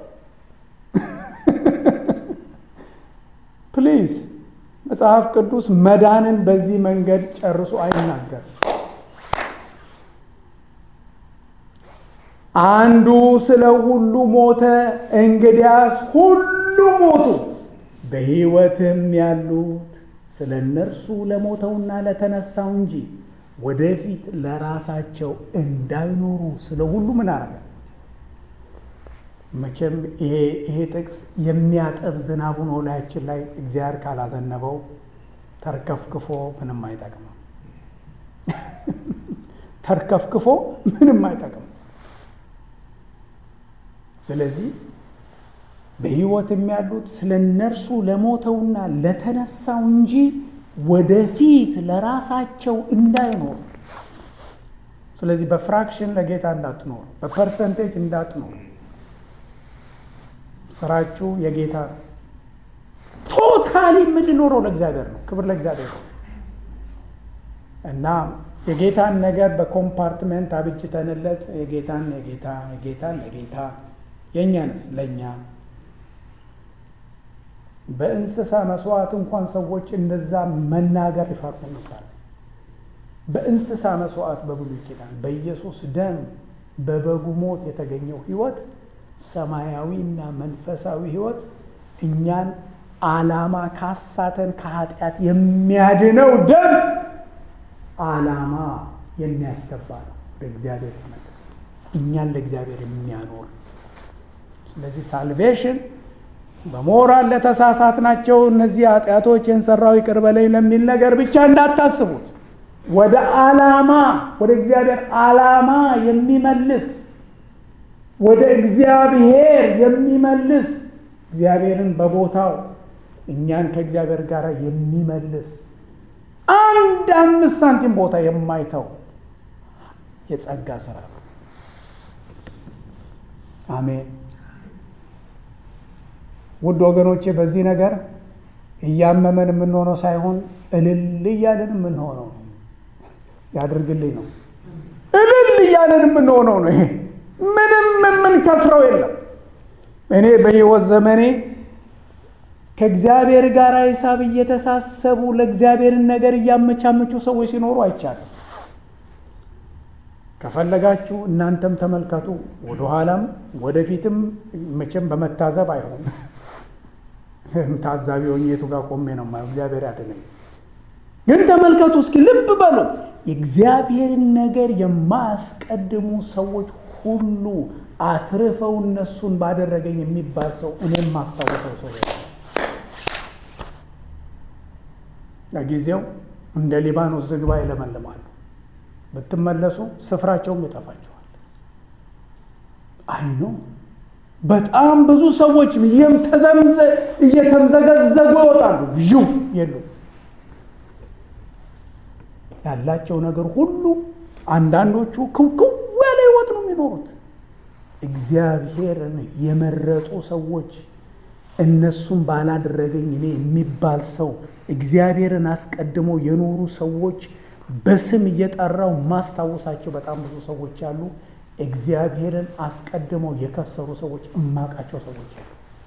ፕሊዝ መጽሐፍ ቅዱስ መዳንን በዚህ መንገድ ጨርሶ አይናገርም። አንዱ ስለ ሁሉ ሞተ፣ እንግዲያስ ሁሉ ሞቱ። በሕይወትም ያሉት ስለ እነርሱ ለሞተውና ለተነሳው እንጂ ወደፊት ለራሳቸው እንዳይኖሩ ስለ ሁሉ ምን አረገ? መቼም ይሄ ጥቅስ የሚያጠብ ዝናብ ሆኖ ላያችን ላይ እግዚአብሔር ካላዘነበው ተርከፍክፎ ምንም አይጠቅምም። ተርከፍክፎ ምንም አይጠቅምም። ስለዚህ በሕይወት የሚያሉት ስለ እነርሱ ለሞተውና ለተነሳው እንጂ ወደፊት ለራሳቸው እንዳይኖሩ። ስለዚህ በፍራክሽን ለጌታ እንዳትኖሩ፣ በፐርሰንቴጅ እንዳትኖሩ። ስራችሁ የጌታ ነው። ቶታሊ የምንኖረው ለእግዚአብሔር ነው። ክብር ለእግዚአብሔር ነው እና የጌታን ነገር በኮምፓርትመንት አብጅተንለት የጌታን የጌታ የጌታን ለጌታ የእኛንስ ለእኛ በእንስሳ መስዋዕት እንኳን ሰዎች እንደዛ መናገር ይፈሩ ነበር። በእንስሳ መስዋዕት በብሉይ ኪዳን በኢየሱስ ደም በበጉ ሞት የተገኘው ሕይወት ሰማያዊና መንፈሳዊ ሕይወት እኛን ዓላማ ካሳተን ከኃጢአት የሚያድነው ደም ዓላማ የሚያስገባ ነው። ወደ እግዚአብሔር መለስ እኛን ለእግዚአብሔር የሚያኖር ስለዚህ ሳልቬሽን በሞራል ለተሳሳት ናቸው እነዚህ ኃጢአቶች የንሰራው ይቅር በለኝ ለሚል ነገር ብቻ እንዳታስቡት። ወደ ዓላማ ወደ እግዚአብሔር ዓላማ የሚመልስ ወደ እግዚአብሔር የሚመልስ እግዚአብሔርን በቦታው እኛን ከእግዚአብሔር ጋር የሚመልስ አንድ አምስት ሳንቲም ቦታ የማይተው የጸጋ ስራ ነው። አሜን። ውድ ወገኖቼ በዚህ ነገር እያመመን የምንሆነው ሳይሆን እልል እያለን የምንሆነው ነው። ያድርግልኝ ነው። እልል እያለን የምንሆነው ነው። ይሄ ምንም የምንከስረው የለም። እኔ በሕይወት ዘመኔ ከእግዚአብሔር ጋር ሂሳብ እየተሳሰቡ ለእግዚአብሔርን ነገር እያመቻመቹ ሰዎች ሲኖሩ አይቻልም። ከፈለጋችሁ እናንተም ተመልከቱ። ወደኋላም ወደፊትም መቼም በመታዘብ አይሆን ታዛቢ ሆኜ የቱ ጋር ቆሜ ነው የማየው? እግዚአብሔር ያድነኝ። ግን ተመልከቱ እስኪ ልብ በሉ። የእግዚአብሔርን ነገር የማያስቀድሙ ሰዎች ሁሉ አትርፈው እነሱን ባደረገኝ የሚባል ሰው እኔም ማስታወሰው ሰው ለጊዜው እንደ ሊባኖስ ዝግባ ይለመልማሉ። ብትመለሱ ስፍራቸውም ይጠፋቸዋል። አይ ነው በጣም ብዙ ሰዎች እየተምዘገዘጉ ይወጣሉ። ዥው የሉ ያላቸው ነገር ሁሉ አንዳንዶቹ ክውክው ያለ ህይወት ነው የሚኖሩት። እግዚአብሔርን የመረጡ ሰዎች እነሱም ባላደረገኝ እኔ የሚባል ሰው እግዚአብሔርን አስቀድመው የኖሩ ሰዎች በስም እየጠራው ማስታወሳቸው በጣም ብዙ ሰዎች አሉ። እግዚአብሔርን አስቀድመው የከሰሩ ሰዎች እማቃቸው ሰዎች አሉ።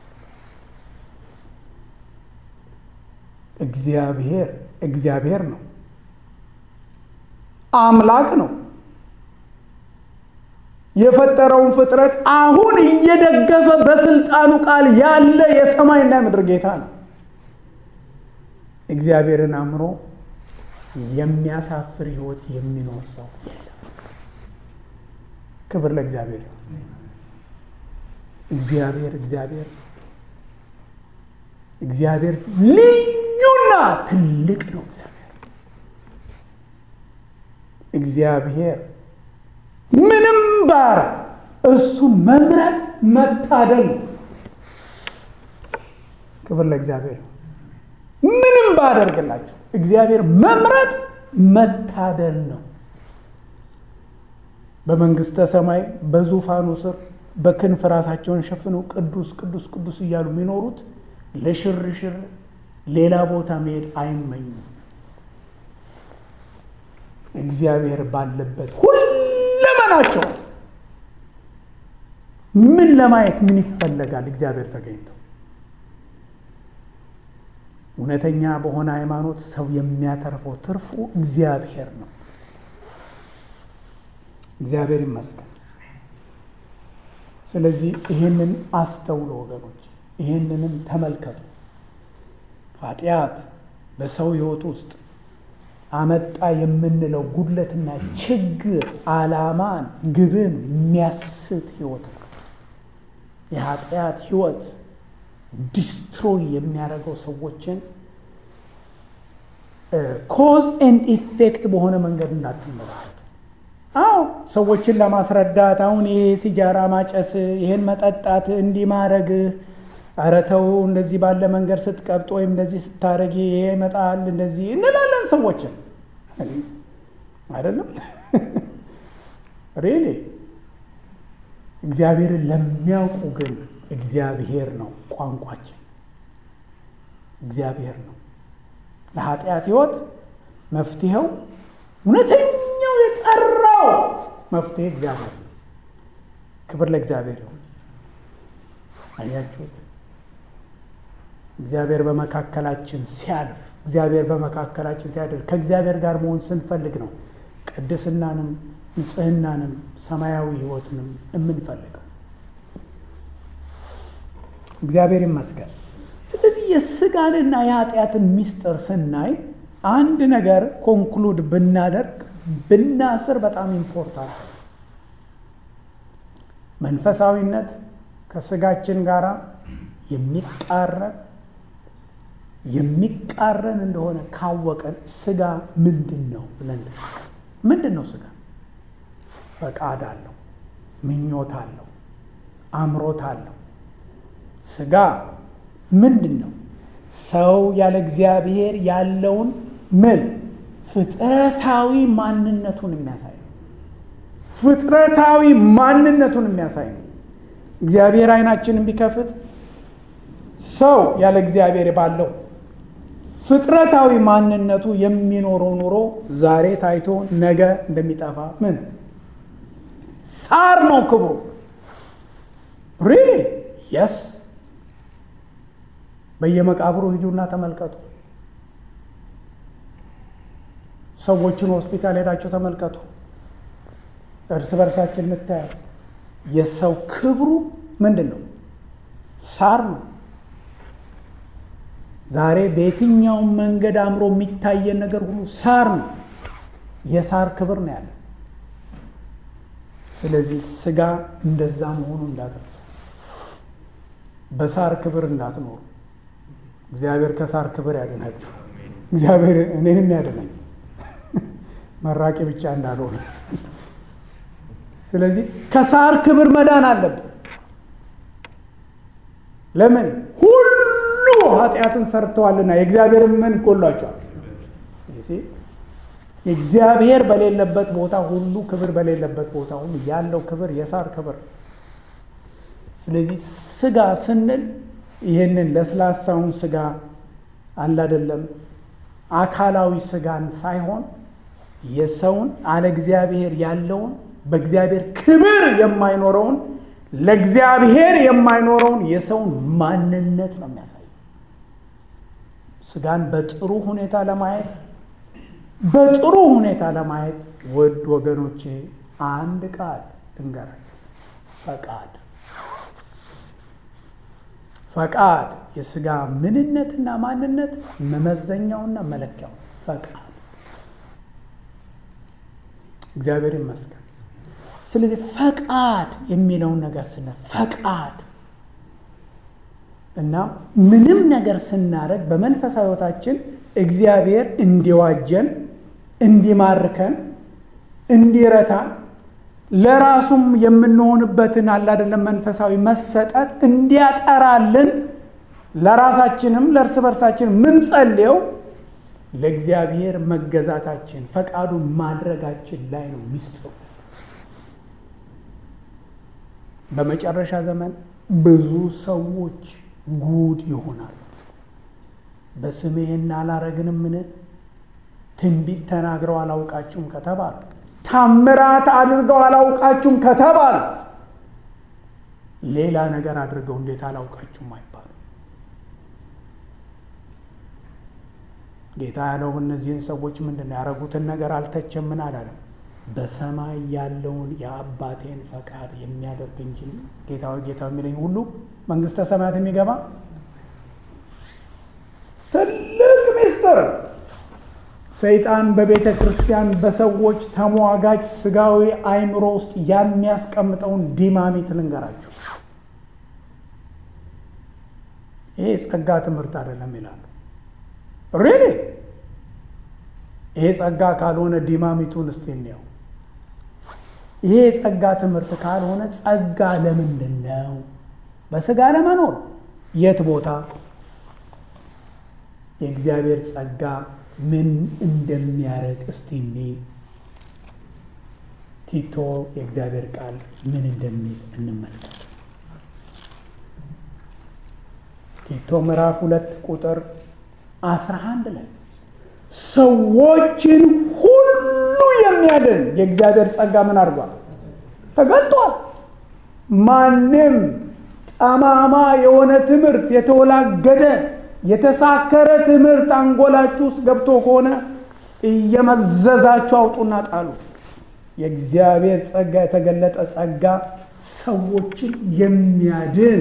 እግዚአብሔር እግዚአብሔር ነው፣ አምላክ ነው። የፈጠረውን ፍጥረት አሁን እየደገፈ በስልጣኑ ቃል ያለ የሰማይና የምድር ጌታ ነው። እግዚአብሔርን አምሮ የሚያሳፍር ህይወት የሚኖር ሰው የለም። ክብር ለእግዚአብሔር ይሁን። እግዚአብሔር እግዚአብሔር እግዚአብሔር ልዩና ትልቅ ነው። እግዚአብሔር እግዚአብሔር ምንም ባር እሱ መምረጥ መታደል ነው። ክብር ለእግዚአብሔር ይሁን። ምንም ባደርግላችሁ እግዚአብሔር መምረጥ መታደል ነው። በመንግስተ ሰማይ በዙፋኑ ስር በክንፍ ራሳቸውን ሸፍነው ቅዱስ ቅዱስ ቅዱስ እያሉ የሚኖሩት ለሽርሽር ሌላ ቦታ መሄድ አይመኙም። እግዚአብሔር ባለበት ሁለመናቸው ምን ለማየት ምን ይፈለጋል? እግዚአብሔር ተገኝቶ እውነተኛ በሆነ ሃይማኖት ሰው የሚያተርፈው ትርፉ እግዚአብሔር ነው። እግዚአብሔር ይመስገን። ስለዚህ ይህንን አስተውሎ ወገኖች፣ ይህንንም ተመልከቱ። ኃጢአት በሰው ሕይወት ውስጥ አመጣ የምንለው ጉድለትና ችግር ዓላማን፣ ግብን የሚያስት ሕይወት ነው። የኃጢአት ሕይወት ዲስትሮይ የሚያደርገው ሰዎችን ኮዝ ኤንድ ኢፌክት በሆነ መንገድ እንዳትመለከቱ። አዎ ሰዎችን ለማስረዳት አሁን ይሄ ሲጃራ ማጨስ፣ ይሄን መጠጣት፣ እንዲህ ማድረግ ኧረ ተው እንደዚህ ባለ መንገድ ስትቀብጥ ወይም እንደዚህ ስታረጊ ይሄ ይመጣል እንደዚህ እንላለን ሰዎችን አይደለም ሬሌ እግዚአብሔርን ለሚያውቁ ግን እግዚአብሔር ነው ቋንቋችን እግዚአብሔር ነው ለኃጢአት ህይወት መፍትሄው እውነተኛው የጠራው መፍትሄ እግዚአብሔር ነው ክብር ለእግዚአብሔር ይሁን አያችሁት እግዚአብሔር በመካከላችን ሲያልፍ እግዚአብሔር በመካከላችን ሲያደርግ ከእግዚአብሔር ጋር መሆን ስንፈልግ ነው ቅድስናንም ንጽህናንም ሰማያዊ ህይወትንም የምንፈልገው እግዚአብሔር ይመስገን ስለዚህ የስጋንና የኃጢአትን ሚስጥር ስናይ አንድ ነገር ኮንክሉድ ብናደርግ ብናስር በጣም ኢምፖርታንት መንፈሳዊነት ከስጋችን ጋር የሚቃረን የሚቃረን እንደሆነ ካወቀን ስጋ ምንድን ነው ብለን ምንድን ነው ስጋ ፈቃድ አለው ምኞት አለው አምሮት አለው ስጋ ምንድን ነው ሰው ያለ እግዚአብሔር ያለውን ምን ፍጥረታዊ ማንነቱን የሚያሳይ ነው ፍጥረታዊ ማንነቱን የሚያሳይ ነው እግዚአብሔር አይናችንን ቢከፍት ሰው ያለ እግዚአብሔር ባለው ፍጥረታዊ ማንነቱ የሚኖረው ኑሮ ዛሬ ታይቶ ነገ እንደሚጠፋ ምን ሳር ነው ክብሩ ሪሊ የስ በየመቃብሩ ሂዱና ተመልከቱ ሰዎችን ሆስፒታል ሄዳቸው ተመልከቱ እርስ በርሳችን እንታያል የሰው ክብሩ ምንድን ነው ሳር ነው ዛሬ በየትኛውም መንገድ አምሮ የሚታየን ነገር ሁሉ ሳር ነው የሳር ክብር ነው ያለ ስለዚህ ስጋ እንደዛ መሆኑ እንዳትረሱ በሳር ክብር እንዳትኖሩ እግዚአብሔር ከሳር ክብር ያድናችሁ እግዚአብሔር እኔንም ያድናኝ መራቂ ብቻ እንዳልሆነ ስለዚህ ከሳር ክብር መዳን አለብን ለምን ሁሉ ኃጢአትን ሰርተዋልና የእግዚአብሔር ምን ጎሏቸዋል እግዚአብሔር በሌለበት ቦታ ሁሉ ክብር በሌለበት ቦታ ሁሉ ያለው ክብር የሳር ክብር ስለዚህ ስጋ ስንል ይህንን ለስላሳውን ስጋ አላደለም አካላዊ ስጋን ሳይሆን የሰውን አለ እግዚአብሔር ያለውን በእግዚአብሔር ክብር የማይኖረውን ለእግዚአብሔር የማይኖረውን የሰውን ማንነት ነው የሚያሳየው ስጋን በጥሩ ሁኔታ ለማየት በጥሩ ሁኔታ ለማየት ውድ ወገኖቼ አንድ ቃል ልንገራችሁ ፈቃድ ፈቃድ የስጋ ምንነትና ማንነት መመዘኛውና መለኪያው ፈቃድ እግዚአብሔር ይመስገን ስለዚህ ፈቃድ የሚለውን ነገር ስነ ፈቃድ እና ምንም ነገር ስናደርግ በመንፈሳዊ ህይወታችን እግዚአብሔር እንዲዋጀን እንዲማርከን እንዲረታን ለራሱም የምንሆንበትን አላደለም መንፈሳዊ መሰጠት እንዲያጠራልን ለራሳችንም ለእርስ በርሳችን ምንጸልየው ለእግዚአብሔር መገዛታችን ፈቃዱን ማድረጋችን ላይ ነው ሚስጥሩ በመጨረሻ ዘመን ብዙ ሰዎች ጉድ ይሆናሉ በስሜ ይህን አላረግንምን ትንቢት ተናግረው አላውቃችሁም ከተባሉ ታምራት አድርገው አላውቃችሁም ከተባሉ ሌላ ነገር አድርገው እንዴት አላውቃችሁም አይባሉ ጌታ ያለው እነዚህን ሰዎች ምንድን ነው ያደረጉትን ነገር አልተቸም ምን አላለም በሰማይ ያለውን የአባቴን ፈቃድ የሚያደርግ እንጂ ጌታ ጌታ የሚለኝ ሁሉ መንግስተ ሰማያት የሚገባ ትልቅ ሚስጥር ሰይጣን በቤተ ክርስቲያን በሰዎች ተሟጋች ስጋዊ አይምሮ ውስጥ የሚያስቀምጠውን ዲማሚት ልንገራችሁ ይሄ የጸጋ ትምህርት አይደለም ይላሉ ሬሌ ይሄ ጸጋ ካልሆነ ዲማሚቱን እስቲ እንየው ይሄ የጸጋ ትምህርት ካልሆነ ጸጋ ለምንድን ነው በስጋ ለመኖር የት ቦታ የእግዚአብሔር ጸጋ ምን እንደሚያደርግ እስቲ እኔ ቲቶ የእግዚአብሔር ቃል ምን እንደሚል እንመልከት። ቲቶ ምዕራፍ ሁለት ቁጥር አስራ አንድ ላይ ሰዎችን ሁሉ የሚያድን የእግዚአብሔር ጸጋ ምን አድርጓል? ተገልጧል። ማንም ጠማማ የሆነ ትምህርት የተወላገደ የተሳከረ ትምህርት አንጎላችሁ ውስጥ ገብቶ ከሆነ እየመዘዛችሁ አውጡና ጣሉ። የእግዚአብሔር ጸጋ የተገለጠ ጸጋ ሰዎችን የሚያድን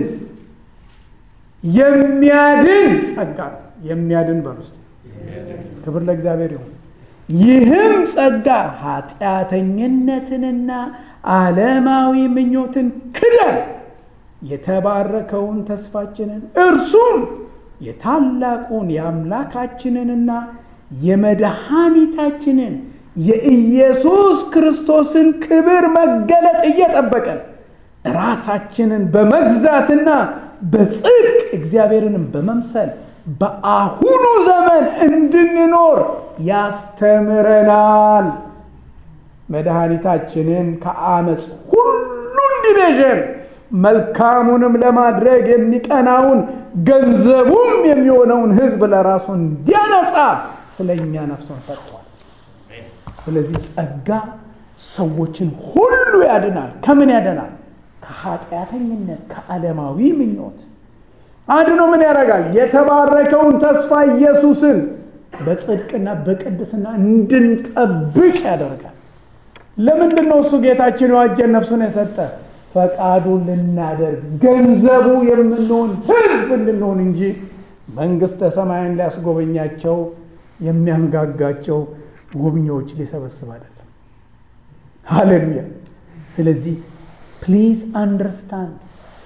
የሚያድን ጸጋ ነው። የሚያድን በል ውስጥ ክብር ለእግዚአብሔር ይሁን። ይህም ጸጋ ኃጢአተኝነትንና ዓለማዊ ምኞትን ክደን የተባረከውን ተስፋችንን እርሱም የታላቁን የአምላካችንንና የመድኃኒታችንን የኢየሱስ ክርስቶስን ክብር መገለጥ እየጠበቀን ራሳችንን በመግዛትና በጽድቅ እግዚአብሔርንም በመምሰል በአሁኑ ዘመን እንድንኖር ያስተምረናል። መድኃኒታችንን ከአመፅ ሁሉ እንዲቤዠን መልካሙንም ለማድረግ የሚቀናውን ገንዘቡም የሚሆነውን ሕዝብ ለራሱ እንዲያነጻ ስለ እኛ ነፍሱን ሰጥቷል። ስለዚህ ጸጋ ሰዎችን ሁሉ ያድናል። ከምን ያድናል? ከኃጢአተኝነት፣ ከዓለማዊ ምኞት አድኖ ምን ያደርጋል? የተባረከውን ተስፋ ኢየሱስን በጽድቅና በቅድስና እንድንጠብቅ ያደርጋል። ለምንድን ነው እሱ ጌታችን የዋጀን ነፍሱን የሰጠ? ፈቃዱን ልናደርግ ገንዘቡ የምንሆን ህዝብ እንድንሆን እንጂ መንግሥተ ሰማያን ሊያስጎበኛቸው የሚያንጋጋቸው ጎብኚዎች ሊሰበስብ አይደለም። ሃሌሉያ። ስለዚህ ፕሊዝ አንደርስታንድ።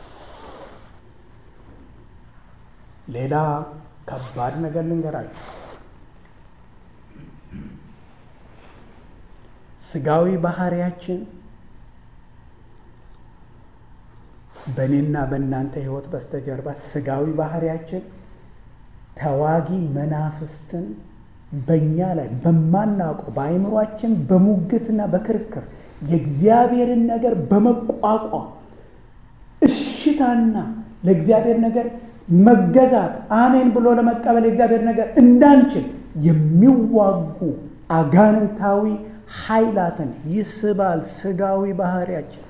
ሌላ ከባድ ነገር ልንገራችሁ። ስጋዊ ባህሪያችን በእኔና በእናንተ ህይወት በስተጀርባ ስጋዊ ባህሪያችን ተዋጊ መናፍስትን በእኛ ላይ በማናውቀው በአይምሯችን በሙግትና በክርክር የእግዚአብሔርን ነገር በመቋቋም እሽታና ለእግዚአብሔር ነገር መገዛት አሜን ብሎ ለመቀበል የእግዚአብሔር ነገር እንዳንችል የሚዋጉ አጋንንታዊ ኃይላትን ይስባል ስጋዊ ባህሪያችን።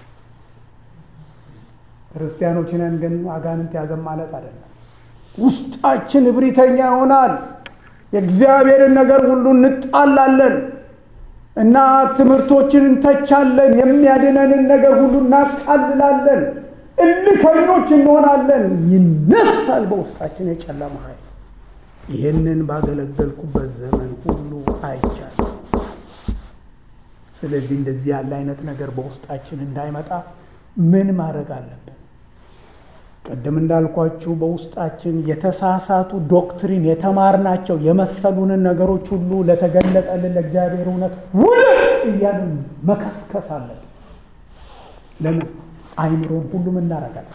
ክርስቲያኖች ነን ግን አጋንንት ያዘን ማለት አይደለም። ውስጣችን እብሪተኛ ይሆናል። የእግዚአብሔርን ነገር ሁሉ እንጣላለን እና ትምህርቶችን እንተቻለን። የሚያድነንን ነገር ሁሉ እናቃልላለን። እልከኞች እንሆናለን። ይነሳል በውስጣችን የጨለማ ኃይል። ይህንን ባገለገልኩበት ዘመን ሁሉ አይቻልም። ስለዚህ እንደዚህ ያለ አይነት ነገር በውስጣችን እንዳይመጣ ምን ማድረግ አለብን? ቅድም እንዳልኳችሁ በውስጣችን የተሳሳቱ ዶክትሪን የተማርናቸው የመሰሉንን ነገሮች ሁሉ ለተገለጠልን ለእግዚአብሔር እውነት ውልቅ እያልን መከስከስ አለብን። ለምን? አይምሮን ሁሉ ምን እናደርጋለን?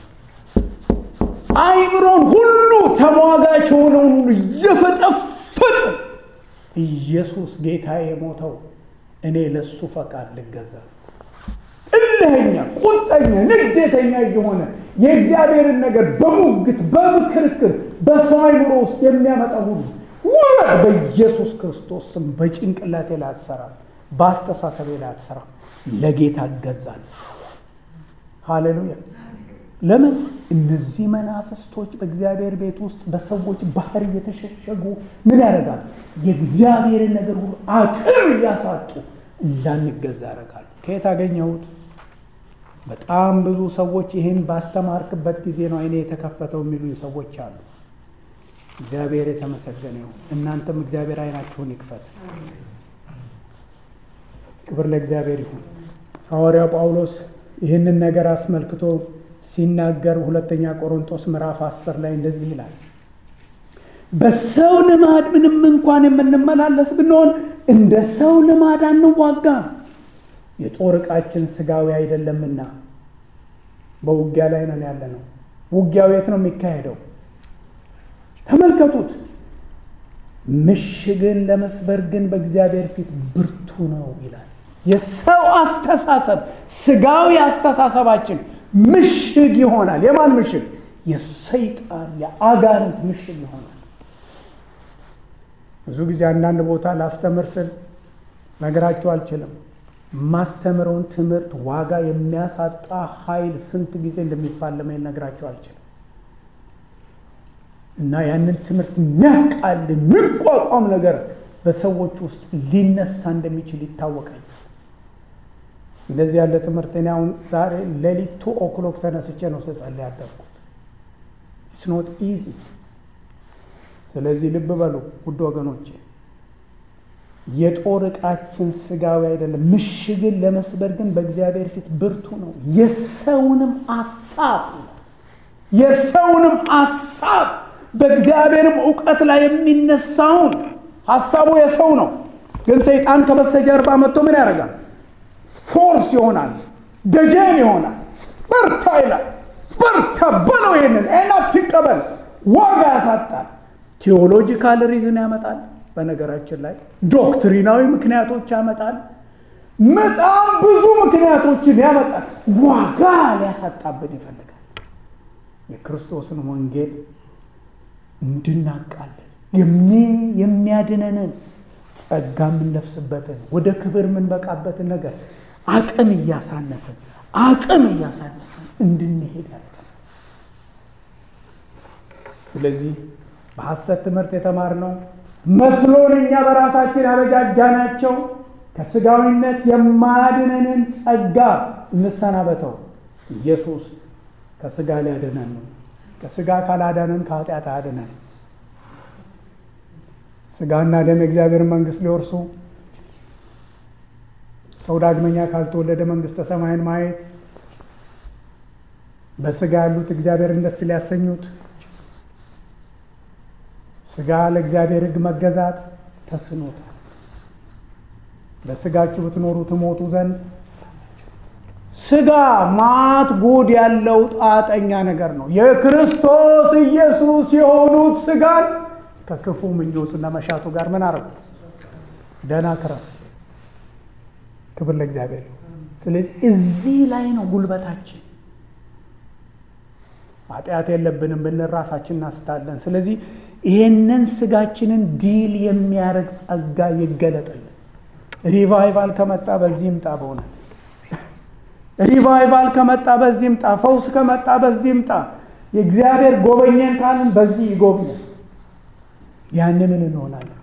አይምሮን ሁሉ ተሟጋች የሆነውን ሁሉ እየፈጠፈጥ ኢየሱስ ጌታ የሞተው እኔ ለሱ ፈቃድ ልገዛ እልኸኛ፣ ቁጠኛ፣ ንዴተኛ እየሆነ የእግዚአብሔርን ነገር በሙግት በምክርክር በሰው አይምሮ ውስጥ የሚያመጣ ሁሉ ውረድ በኢየሱስ ክርስቶስ ስም። በጭንቅላቴ ላይ አትሰራም፣ በአስተሳሰቤ ላይ አትሰራም። ለጌታ እገዛለሁ። ሃሌሉያ። ለምን እነዚህ መናፍስቶች በእግዚአብሔር ቤት ውስጥ በሰዎች ባህር እየተሸሸጉ ምን ያደርጋሉ? የእግዚአብሔርን ነገር ሁሉ አቅም እያሳጡ እንዳንገዛ ያደርጋሉ። ከየት አገኘሁት? በጣም ብዙ ሰዎች ይህን ባስተማርክበት ጊዜ ነው አይኔ የተከፈተው የሚሉኝ ሰዎች አሉ። እግዚአብሔር የተመሰገነ ይሁን። እናንተም እግዚአብሔር አይናችሁን ይክፈት። ክብር ለእግዚአብሔር ይሁን። ሐዋርያው ጳውሎስ ይህንን ነገር አስመልክቶ ሲናገር ሁለተኛ ቆሮንቶስ ምዕራፍ አስር ላይ እንደዚህ ይላል በሰው ልማድ ምንም እንኳን የምንመላለስ ብንሆን እንደ ሰው ልማድ አንዋጋም። የጦር ዕቃችን ስጋዊ አይደለምና በውጊያ ላይ ነን ያለ ነው። ውጊያው የት ነው የሚካሄደው? ተመልከቱት። ምሽግን ለመስበር ግን በእግዚአብሔር ፊት ብርቱ ነው ይላል። የሰው አስተሳሰብ ስጋዊ አስተሳሰባችን ምሽግ ይሆናል። የማን ምሽግ? የሰይጣን የአጋንንት ምሽግ ይሆናል። ብዙ ጊዜ አንዳንድ ቦታ ላስተምር ስል ነገራችሁ አልችልም። ማስተምረውን ትምህርት ዋጋ የሚያሳጣ ኃይል ስንት ጊዜ እንደሚፋለመኝ ነግራችሁ አልችልም። እና ያንን ትምህርት የሚያቃል የሚቋቋም ነገር በሰዎች ውስጥ ሊነሳ እንደሚችል ይታወቃል። እንደዚህ ያለ ትምህርት እኔ አሁን ዛሬ ሌሊት ቱ ኦክሎክ ተነስቼ ነው ስጸልይ ያደርኩት። ኢትስ ኖት ኢዚ። ስለዚህ ልብ በሉ ውድ ወገኖቼ፣ የጦር ዕቃችን ስጋዊ አይደለም። ምሽግን ለመስበር ግን በእግዚአብሔር ፊት ብርቱ ነው። የሰውንም አሳብ የሰውንም አሳብ በእግዚአብሔርም እውቀት ላይ የሚነሳውን ሀሳቡ የሰው ነው፣ ግን ሰይጣን ከበስተጀርባ መጥቶ ምን ያደርጋል? ፎርስ ይሆናል፣ ደጀን ይሆናል። በርታ ይላል። በርታ በለው። ይሄንን እና ትቀበል፣ ዋጋ ያሳጣል። ቴዎሎጂካል ሪዝን ያመጣል። በነገራችን ላይ ዶክትሪናዊ ምክንያቶች ያመጣል። በጣም ብዙ ምክንያቶችን ያመጣል። ዋጋ ሊያሳጣብን ይፈልጋል። የክርስቶስን ወንጌል እንድናቃለን የሚያድነንን ጸጋ የምንለብስበትን ወደ ክብር የምንበቃበትን ነገር አቅም እያሳነስን አቅም እያሳነስን እንድንሄድ ያለ ስለዚህ በሐሰት ትምህርት የተማርነው መስሎን እኛ በራሳችን ያበጃጃናቸው ከስጋዊነት የማያድነንን ጸጋ እንሰናበተው። ኢየሱስ ከስጋ ሊያድነን ነው። ከስጋ ካላዳነን ከኃጢአት አያድነን። ስጋና ደም የእግዚአብሔር መንግሥት ሊወርሱ ሰው ዳግመኛ ካልተወለደ መንግሥተ ሰማይን ማየት በስጋ ያሉት እግዚአብሔርን ደስ ሊያሰኙት ስጋ ለእግዚአብሔር ሕግ መገዛት ተስኖታል። በስጋችሁ ብትኖሩ ትሞቱ ዘንድ ስጋ ማት ጉድ ያለው ጣጠኛ ነገር ነው። የክርስቶስ ኢየሱስ የሆኑት ስጋን ከክፉ ምኞቱና መሻቱ ጋር ምን አረጉት? ደህና ክረም። ክብር ለእግዚአብሔር። ስለዚህ እዚህ ላይ ነው ጉልበታችን። ኃጢአት የለብንም ብንል ራሳችን እናስታለን። ስለዚህ ይሄንን ስጋችንን ዲል የሚያደርግ ጸጋ ይገለጥልን። ሪቫይቫል ከመጣ በዚህ ይምጣ። በእውነት ሪቫይቫል ከመጣ በዚህ ይምጣ። ፈውስ ከመጣ በዚህ ይምጣ። የእግዚአብሔር ጎበኘን ካልን በዚህ ይጎብኛል። ያን ምን እንሆናለን?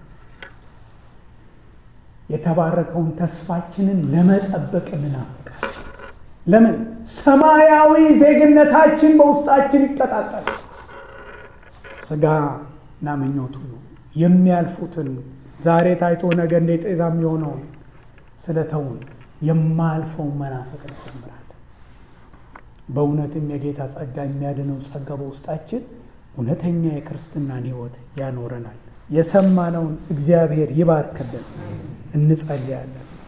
የተባረከውን ተስፋችንን ለመጠበቅ እንናፍቃለን። ለምን? ሰማያዊ ዜግነታችን በውስጣችን ይቀጣጠል። ስጋና ምኞቱ የሚያልፉትን ዛሬ ታይቶ ነገ እንደ ጤዛ የሚሆነውን ስለተውን የማያልፈውን መናፈቅ እንጀምራለን። በእውነትም የጌታ ጸጋ የሚያድነው ጸጋ በውስጣችን እውነተኛ የክርስትናን ሕይወት ያኖረናል። የሰማነውን እግዚአብሔር ይባርክልን። እንጸልያለን።